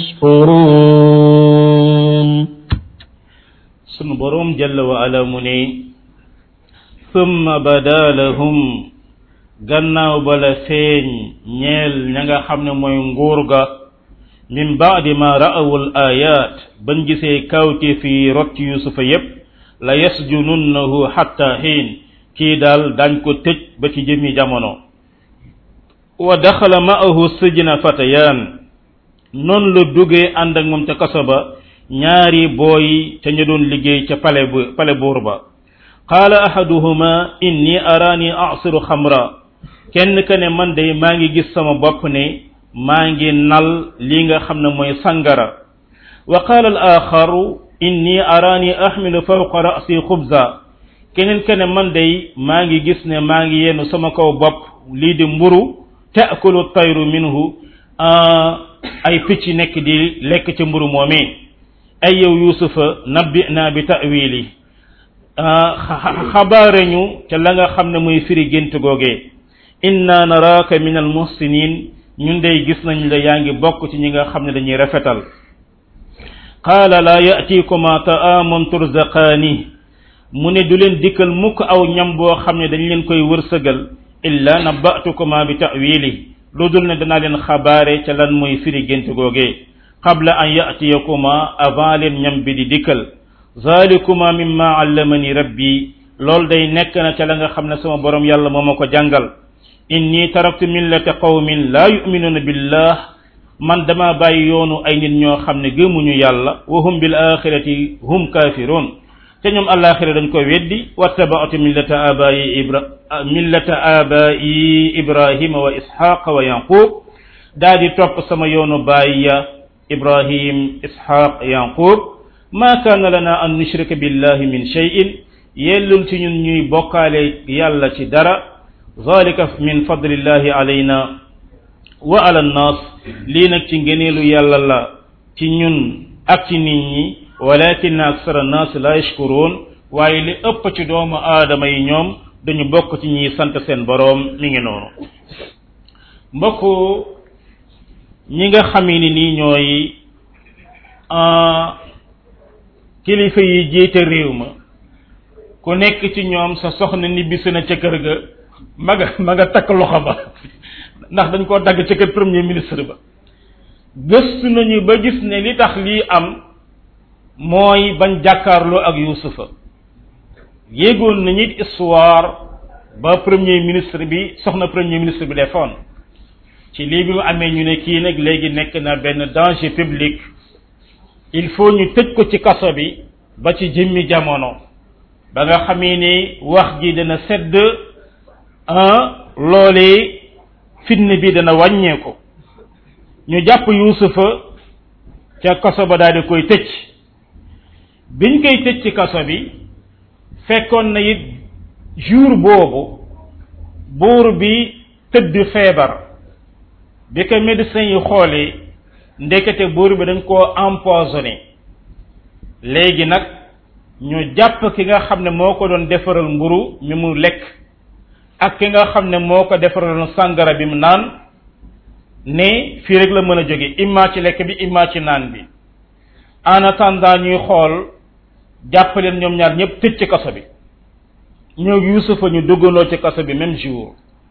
يشكرون sunu boroom jalla wa ala mu ne summa bada lahum gannaaw bala feeñ ñeel ña nga xam ne mooy nguur ga min baadi ma ra'awul ayat ban gisee kawte fi rot ci yusufa yépp la yasjununnahu hatta xiin kii daal dañ ko tëj ba ci jëmi jamono wa daxala ma'ahu sijna fatayaan noonu la duggee ànd ak moom ca kaso ba ñaari booy ca ñu doon liggéey ca pale bu pale buur ba qaala ahaduhuma inni araani asiru xamra kenn ka ne man de maa ngi gis sama bopp ne maa ngi nal li nga xam ne mooy sangara wa qaala al axaru inni araani ahmilu fawqa rasi xubza keneen ka ne man de maa ngi gis ne maa ngi yenu sama kaw bopp lii di mburu taakulu tayru minhu ay picc nekk di lekk ca mburu moomee ay yow yusufa nabbi naa bi ta'wili xabaare ñu ca la nga xam ne muy firi gént googee inna naraaka min al muhsinin ñun day gis nañ la yaa ngi bokk ci ñi nga xam ne dañuy rafetal qaala laa ya'tikuma ta'amun turzaqaani mu ne du leen dikkal mukk aw ñam boo xam ne dañ leen koy wërsëgal illa nabba'tukuma bi ta'wili lu dul ne danaa leen xabaare ca lan mooy firi gént googee qabla an ya'tiyakuma avant leen ñam bi di dikkal zalikuma mimma allamani rabbi loolu day nekk na ca la nga xam ne sama borom yàlla moo ma ko jàngal inni taraktu millata qawmin laa yu'minuna billah man dama bàyyi yoonu ay nit ñoo xam ne gëmuñu yàlla wa hum bil axirati hum kafirun te ñoom alaxira dañ ko weddi wattaba'tu millata abai ibra millata abai ibrahima wa ishaqa wa yaqub daa di topp sama yoonu baay ya ibrahim ishaq yaqub ma kaana lana an nushrika billahi min shay'in yellul ci ñun ñuy bokkaale yàlla ci dara zalika min fadlillahi alayna wa ala nnas lii nag ci ngëneelu yàlla la ci ñun ak ci nit ñi walakin aksara nnas la yashkurun waaye li ëpp ci doomu aadama yi ñoom dañu bokk ci ñiy sant seen boroom mi ngi noonu mbokk ñi nga xamee ni nii ñooy kilifa yi jiite réew ma ku nekk ci ñoom sa soxna nibbisi na ca kër ga ma nga ma nga takk loxo ba ndax dañ koo dagg ca kër premier ministre ba gëstu nañu ba gis ne li tax lii am mooy bañ jàkkaarloo ak yusufa yéegoon nañu it histoire ba premier ministre bi soxna premier ministre bi defoon ci lii bi mu amee ñu ne kii nag léegi nekk na benn danger public il faut ñu tëj ko ci kaso bi ba ci jëmmi jamono ba nga xamee ni wax ji dana sedd ah loolee fitne bi dana wàññeeku ñu jàpp yuusufa ca kaso ba daal di koy tëj biñ koy tëj ci kaso bi fekkoon na it jour boobu buur bi tëdd feebar bi ko médecin yi xoolee ndekete buur bi dañ koo empoisonné léegi nag ñu jàpp ki nga xam ne moo ko doon defaral mburu mi mu lekk ak ki nga xam ne moo ko defaraloon sàngara bi mu naan ne fii rek la mën a jóge imma ci lekk bi imma ci naan bi en attendant ñuy xool jàpp leen ñoom ñaar ñëpp tëj ci kaso bi ñoo yuusufa ñu duggandoo ci kaso bi même jour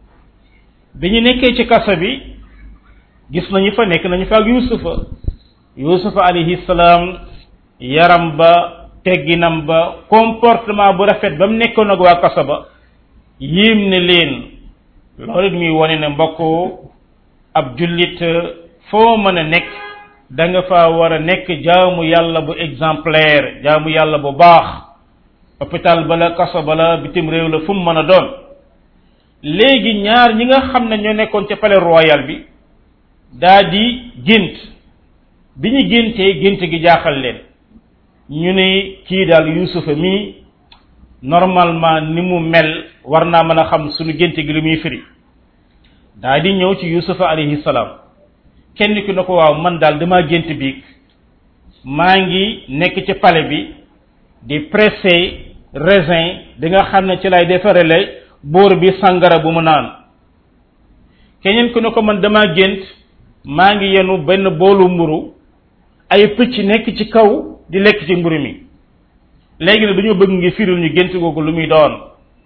bi ñu nekkee ci kaso bi gis nañu fa nekk nañu fa ak yuusufa yuusufa alayhi salaam yaram ba tegginam ba comportement bu rafet ba mu nekkoon ak waa kaso ba yéem ne leen loolu it muy wone ne mbokk ab jullit foo mën a nekk da nga fa war a nekk jaamu yàlla bu exemplaire jaamu yàlla bu baax hôpital bala kaso bala bitim réew la fu mu mën a doon léegi ñaar ñi nga xam ne ñoo nekkoon ca palais royal bi daa di gént bi ñu géntee gént gi jaaxal leen ñu ne kii daal yuusufa mii normalement ni mu mel war naa mën a xam suñu gént gi lu muy firi daa di ñëw ci yuusufa alayhi salaam kenn ki na ko waaw man daal dama gént biig maa ngi nekk ci palais bi di pressé raisin bi nga xam ne ci lay defarele buur bi sangara bu mu naan keneen ki na ko man dama gént maa ngi yenu benn boolu mburu ay pëcc nekk ci kaw di lekk ci mburu mi léegi ne dañoo bëgg ngi firil ñu gént googu lu muy doon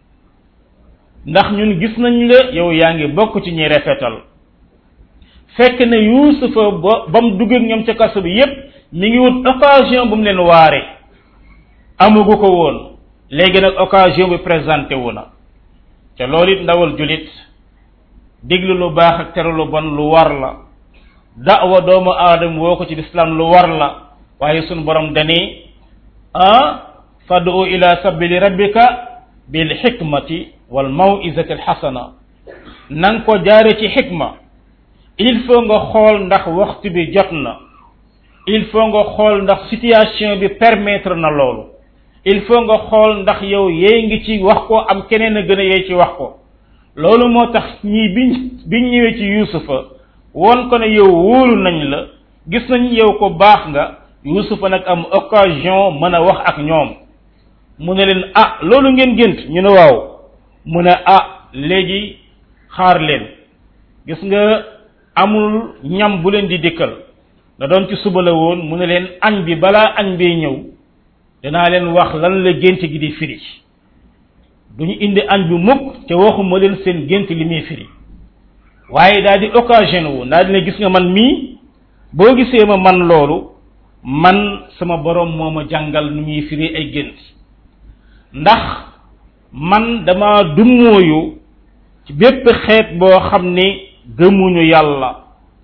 ndax ñun gis nañ la yow yaa ngi bokk ci ñuy rafetal fekk ne yuusufa ba ba mu dugg ak ñoom ca kaso bi yépp mi ngi wut occasion bu mu leen waare amugu ko woon léegi nag occasion bi présenté wu na te loolu it ndawal julit diglu lu baax ak tere lu bon lu war la da'wa doomu aadama woo ko ci lislaam lu war la waaye sunu borom dani ah fad'u ila sabili rabbika bil hikmati wal maw'izati al hasana nang ko jaare ci xikma il faut nga xool ndax waxtu bi jot na il faut nga xool ndax situation bi permettre na loolu il faut nga xool ndax yow yee ngi ci wax ko am keneen a gën a yee ci wax ko loolu moo tax ñii biñ biñ ñëwee ci yuusufa won ko ne yow wóolu nañ la gis nañ yow ko baax nga yuusufa nag am occasion mën a wax ak ñoom mu ne leen ah loolu ngeen gént ñu ne waaw mu ne ah léegi xaar leen gis nga amul ñam bu leen di dikkal da doon ci suba la woon mu ne leen añ bi balaa añ bee ñëw danaa leen wax lan la gént gi di firi duñu indi añ bi mukk te waxuma leen seen gént li muy firi waaye daal di occasion wu daal di ne gis nga man mii boo gisee ma man loolu man sama borom moo ma jàngal nu ñuy firi ay gént ndax man dama dummóoyu ci bépp xeet boo xam ni gëmuñu yàlla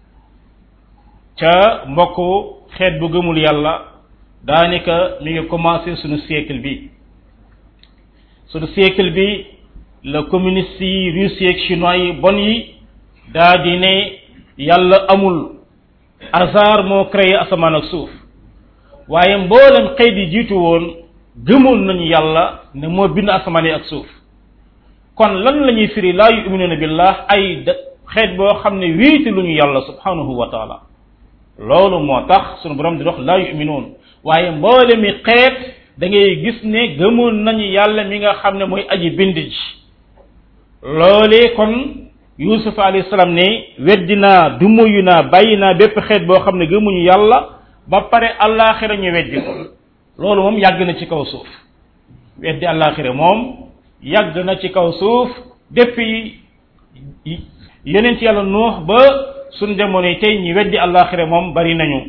ca mbokk xeet bu gëmul yàlla daanaka mi ngi commencé suñu siècle bi suñu siècle bi la communiste yi russie ak chinois yi bon yi daa di ne yàlla amul hasard moo créé asamaan ak suuf waaye mboolem xeet yi jiitu woon gëmoon nañu yàlla ne moo bind asamaan yi ak suuf kon lan la ñuy firi laa yuminuuna billah ay xeet boo xam ne wéeti lu ñu yàlla subhanahu wa taala loolu moo tax sunu borom di wax laa yuminuun waaye mboole mi xeet da ngay gis ne gëmoon nañu yàlla mi nga xam ne mooy aji bind ji loolee kon yusuf alayhi salaam ne weddi naa dumuyu naa bàyyi naa bépp xeet boo xam ne gëmuñu yàlla ba pare allaaxira ñu weddi ko loolu moom yàgg na ci kaw suuf weddi allaaxira moom yàgg na ci kaw suuf depuis yeneen ci yàlla nuux ba suñ jamono yi tey ñi weddi allaaxira moom bari nañu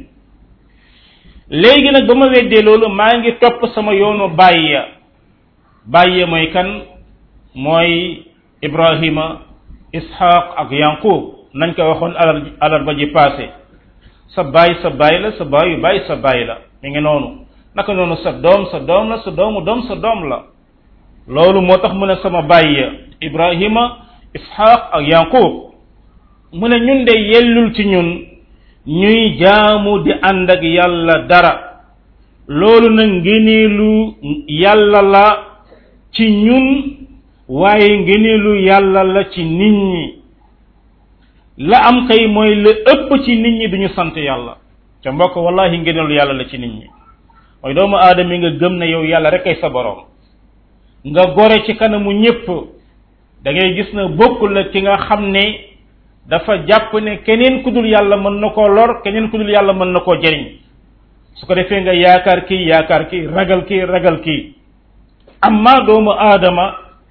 léegi nag ba ma weddee loolu maa ngi topp sama yoonu bàyyi bàyyi mooy kan mooy ibrahima ishaq ak yanqub nañ ko waxoon alal alal ba ji passé sa baay sa baay la sa baayu baay sa baay la mi ngi noonu naka noonu sa doom sa doom la sa doomu doom sa doom la loolu moo tax mu ne sama baay ibrahima ishaq ak yanqub mu ne ñun de yellul ci ñun ñuy jaamu di ànd ak yàlla dara loolu nag ngëneelu yàlla la ci ñun waaye ngëneelu yàlla la ci nit ñi la am kay mooy la ëpp ci nit ñi duñu sant yàlla te mbokk wallahi ngëneelu yàlla la ci nit ñi mooy doomu aadama yi nga gëm ne yow yàlla rek ay sa borom nga gore ci kanamu ñépp da ngay gis na bokkul la ki nga xam ne dafa jàpp ne keneen ku dul yàlla mën na koo lor keneen ku dul yàlla mën na koo jëriñ su ko defee nga yaakaar kii yaakaar kii ragal kii ragal kii amma doomu aadama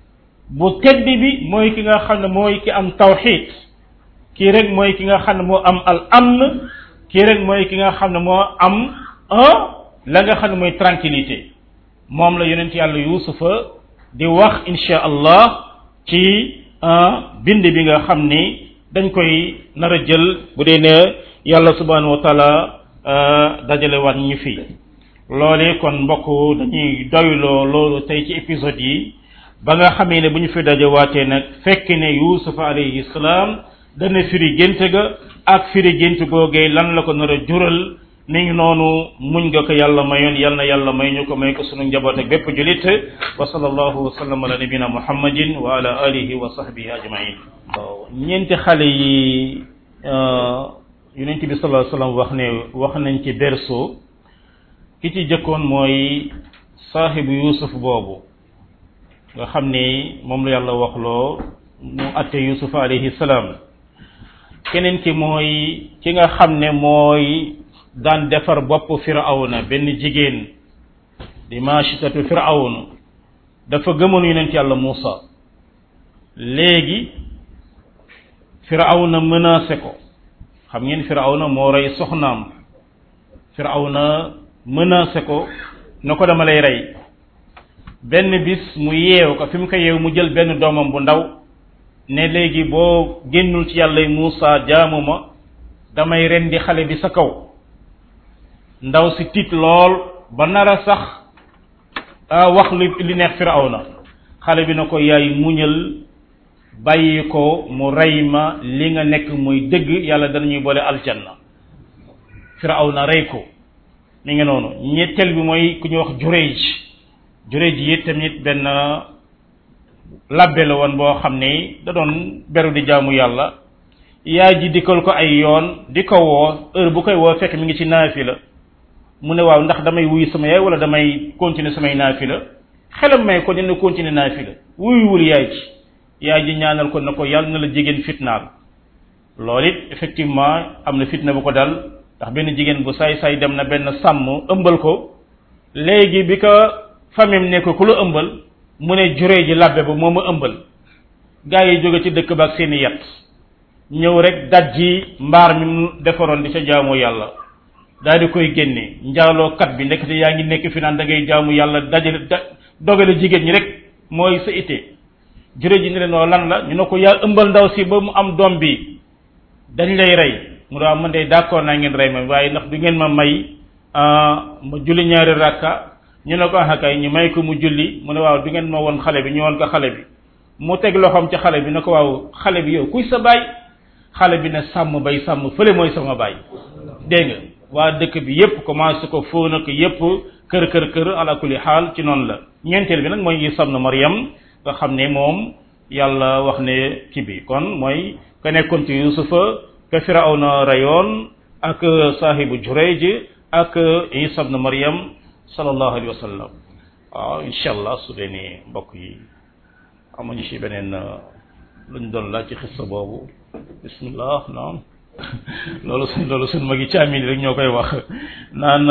bu tedd bi mooy ki nga xam ne mooy ki am tawxid kii rek mooy ki nga xam ne moo am al amn kii rek mooy ki nga xam ne moo am un la nga xam ne mooy tranquillité moom la yonent yàlla yuusufa di wax insha allah ci bind bi nga xam ni dañ koy nar a jël bu dee ne yàlla subhanahu wa taala dajale waat ñu fi loole kon mbokk dañuy doyloo loolu tey ci épisode yi ba nga xamee ne bu ñu fi dajawaatee nag fekk ne yuusufa alayhi salaam dana firi gént ga ak firi gént googee lan la ko nar a jural mi ngi noonu muñ nga ko yàlla mayoon yal na yàlla may ñu ko may ko sunu njaboot ak bépp julit wa sallallahu wa sallam ala nabina muhammadin wa ala alihi wa sahbihi ajmain waaw ñeenti xale yi yonent bi sallallahu alayhi wasallam wax ne wax nañ ci berceau ki ci jëkkoon mooy saaxibu yusuf boobu nga xam ni moom la yàlla waxloo mu atte yusuf alayhi salaam keneen ki mooy ki nga xam ne mooy daan defar bopp firawna benn jigéen di maachitatu firawna dafa gëmoon yonent yàlla Muusa léegi firawna menacé ko xam ngeen firawna moo rey soxnaam firawna menacé ko na ko dama lay rey benn bis mu yeew ko fi mu ko yeew mu jël benn doomam bu ndaw ne léegi boo génnul ci yàlla Muusa jaamu ma damay rendi xale bi sa kaw ndaw si tiit lool ba nar a sax wax li li neex firawna xale bi na ko yaay muñal bàyyi ko mu rey ma li nga nekk muy dëgg yàlla danañuy boole aljanna firawna rey ko mi ngi noonu ñetteel bi mooy ku ñuy wax jureej jureej yi tamit benn labbe la woon boo xam ne da doon beru di jaamu yàlla yaay ji dikkal ko ay yoon di ko woo heure bu koy woo fekk mi ngi ci naafila mu ne waaw ndax damay wuyu sama yaay wala damay continuer samay naafila xelam may ko dina continuer naafila wuyuwul yaay ji yaay ji ñaanal ko na ko yàlla na la jigéen fitnaal loolu it effectivement am na fitna bu ko dal ndax benn jigéen bu saay saay dem na benn sàmm ëmbal ko léegi bi ko famille ne ko ku la ëmbal mu ne juree ji labbe ba moo ma ëmbal gaa yi jóge ci dëkk ba ak seeni yat ñëw rek dajji mbaar mi mu defaroon di ca jaamu yàlla daal di koy génne njaaloo kat bi ndekete yaa ngi nekk fi naan da ngay jaamu yàlla dajale da dogale jigéen ñi rek mooy sa ité juree ji ne leen noo lan la ñu ne ko yaa ëmbal ndaw si ba mu am doom bi dañ lay rey mu ne waaw man de d'accord naa ngeen rey ma waaye ndax du ngeen ma may ma julli ñaari rakka ñu ne ko ah kay ñu may ko mu julli mu ne waaw du ngeen ma woon xale bi ñu woon ko xale bi mu teg loxoom ci xale bi ne ko waaw xale bi yow kuy sa baay xale bi ne sàmm bay sàmm fële mooy sama baay dégg nga waa dëkk bi yépp commencé ko foo na ko yépp kër kër kër ala kulli xaal ci noonu la ñeenteel bi nag mooy Isa ibn Maryam nga xam ne moom yàlla wax ne kii bi kon mooy ka nekkoon ci Yusufa ka Firawna rayoon ak saahibu Jurayj ak Isa ibn Maryam sallallahu alayhi wa sallam waaw incha allah su dee ni mbokk yi amuñu ci beneen luñ doon laaj ci xissa boobu bismillah naam loolu suñ loolu suñ magi caamin rek ñoo koy wax naan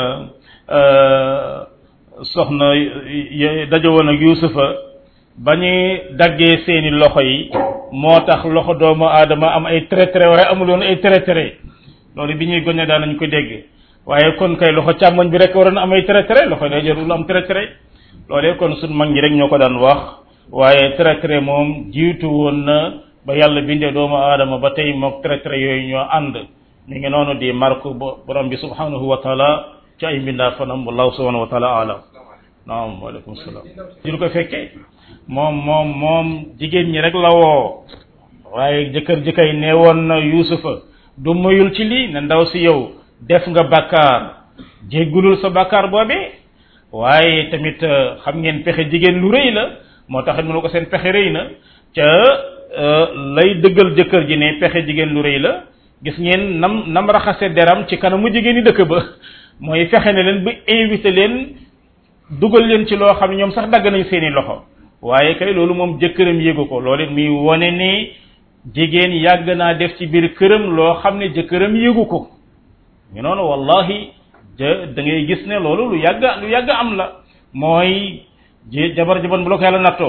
soxna dajo woon ak yusufa ba ñuy daggee seeni loxo yi moo tax loxo doomu aadama am ay traité waaye amuloon ay traité loolu bi ñuy gone daan nañ ko dégg waaye kon kay loxo càmmoñ bi rek waroon am ay traité loxo day jarul am traité loolee kon suñ mag ñi rek ñoo ko daan wax waaye traité moom jiitu woon na ba yàlla bindee doomu aadama ba tey mook traité yooyu ñoo ànd mi ngi noonu di marque borom bi subhanahu wa taala ci ay mbindaa fanam wallahu subhanahu wa taala alam naam waaleykum salaam ñu ko fekkee moom moom moom jigéen ñi rek la woo waaye jëkkër ji kay nee woon na yusufa du moyul ci lii ne ndaw si yow def nga bakkaar jéggulul sa bakkaar boobee waaye tamit xam ngeen pexe jigéen lu rëy la moo tax mu ne ko seen pexe rëy na ca lay dëggal jëkkër ji ne pexe jigéen lu rëy la gis ngeen nam nam raxase deram ci kanamu jigéen ñi dëkk ba mooy fexe ne leen ba invité leen dugal leen ci loo xam ne ñoom sax dagg nañ seeni loxo waaye kay loolu moom jëkkëram yéegu ko loolu it muy wone ni jigéen yàgg naa def ci biir këram loo xam ne jëkkëram yéegu ko ñu noonu wallahi ja da ngay gis ne loolu lu yàgg lu yàgg am la mooy jabar jabar bu la ko yàlla nattoo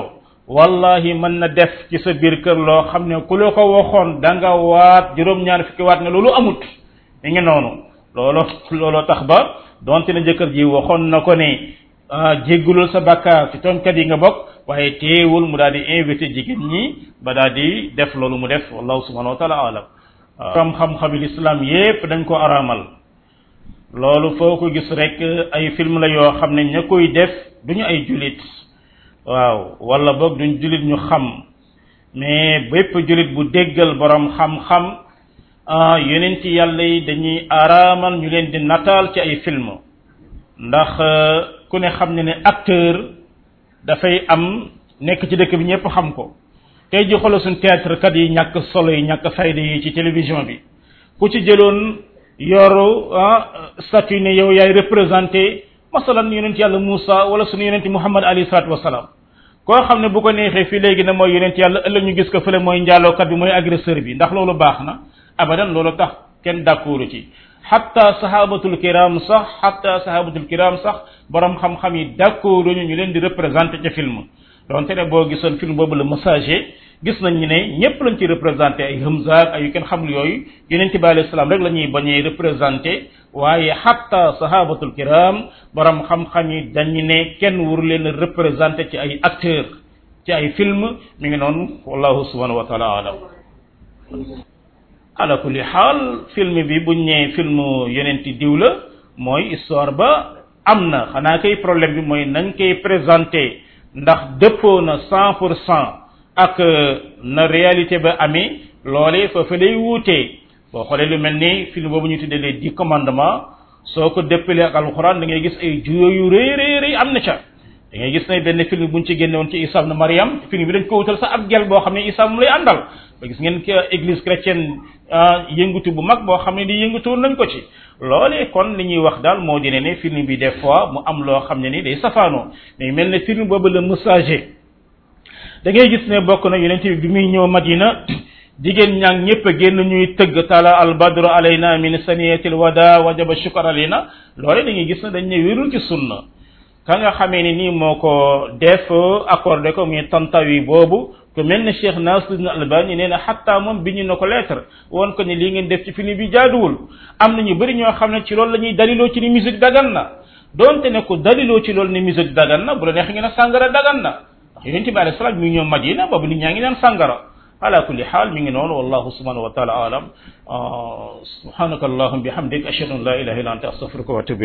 wallahi mën na def ci sa biir kër loo xam ne ku la ko waxoon da nga waat juróom-ñaar fukki waat ne loolu amut mi ngi noonu looloo looloo tax ba donte ne jëkkër ji waxoon na ko ne jéggulul sa bàkkaar ci tonkat yi nga bokk waaye teewul mu daal di invité jigéen ñi ba daal di def loolu mu def wallahu subhanahu wa taala alam xam xam-xami l'islam yépp dañ ko araamal loolu foo ko gis rek ay film la yoo xam ne ña koy def duñu ay julit waaw wala boog duñ julit ñu xam mais bépp julit bu déggal borom xam-xam yeneen ci yàlla yi dañuy araamal ñu leen di nataal ci ay film ndax ku ne xam ne ne acteur dafay am nekk ci dëkk bi ñëpp xam ko tey ji xoolal suñ théâtre kat yi ñàkk solo yi ñàkk fayda yi ci télévision bi ku ci jëloon yoru statut ne yow yaay représenté masalan yonent yàlla Moussa wala suñu yonent Muhammad alayhi salaatu wasalaam koo xam ne bu ko neexee fii léegi ne mooy yonent yàlla ëllëg ñu gis ko fële mooy njaalookat bi mooy agresseur bi ndax loolu baax na abadan loolu tax kenn d'accord ci xatta sahabatul kiram sax xatta sahabatul kiram sax borom xam-xam yi d'accord ñu ñu leen di représenté ca film donte ne boo gisoon film boobu la messager gis nañ ne ñëpp lañ ci représenté ay Hamza ay yu kenn xamul yooyu yeneen ci alayhi salaam rek la ñuy bañee représenté waaye xatta sahabatul kiram borom xam-xam yi dañu ne kenn wuru leen représenté ci ay acteur ci ay film mi ngi noonu wallahu subhanahu wa taala alam ala kulli xaal film bi buñ nee film yonenti diw la mooy histoire ba am na xanaa kay problème bi mooy nañ koy présenté ndax dëppoo na cent pour cent ak na réalité ba amee loolee foofu lay wuutee boo xoolee lu mel ni film boobu ñu tuddee les dix commandements soo ko déppalee ak alxuraan da ngay gis ay juyoo yu rëy rëy rëy am na ca da ngay gis ne benn film buñ ci génne woon ci Isa na Mariam film bi dañ ko wutal sax ab gel boo xam ne Isa mu lay àndal ba gis ngeen que église chrétienne yëngatu bu mag boo xam ne di yëngatu nañ ko ci loolee kon li ñuy wax daal moo di ne ne film bi des fois mu am loo xam ne ni day safaanoo mais mel ne film boobu la messager da ngay gis ne bokk na yonent bi bi muy ñëw Madina jigéen ñaang ñëpp a génn ñuy tëgg tala al badru alayna min saniyatil wada wajaba shukr alayna loole da ngay gis ne dañ ne wérul ci sunna ka nga xamee ni nii moo ko def accordé ko muy tantawi boobu ku mel ne Cheikh Nasruddin Albani nee na xatta moom bi ñu na ko lettre woon ko ne lii ngeen def ci film bi jaaduwul am na ñu bëri ñoo xam ne ci loolu la ñuy daliloo ci ni musique dagan na donte ne ko daliloo ci loolu ni musique dagan na bu la neex ngeen a sàngara dagan na ndax yonent bi alayhi salaam mi ngi ñëw Madina boobu nit ñaa ngi naan sàngara ala kulli xaal mi ngi noonu wallahu subhanahu wa taala alam subhanaka allahumma bihamdik ashhadu an la ilaha illa anta astaghfiruka wa atubu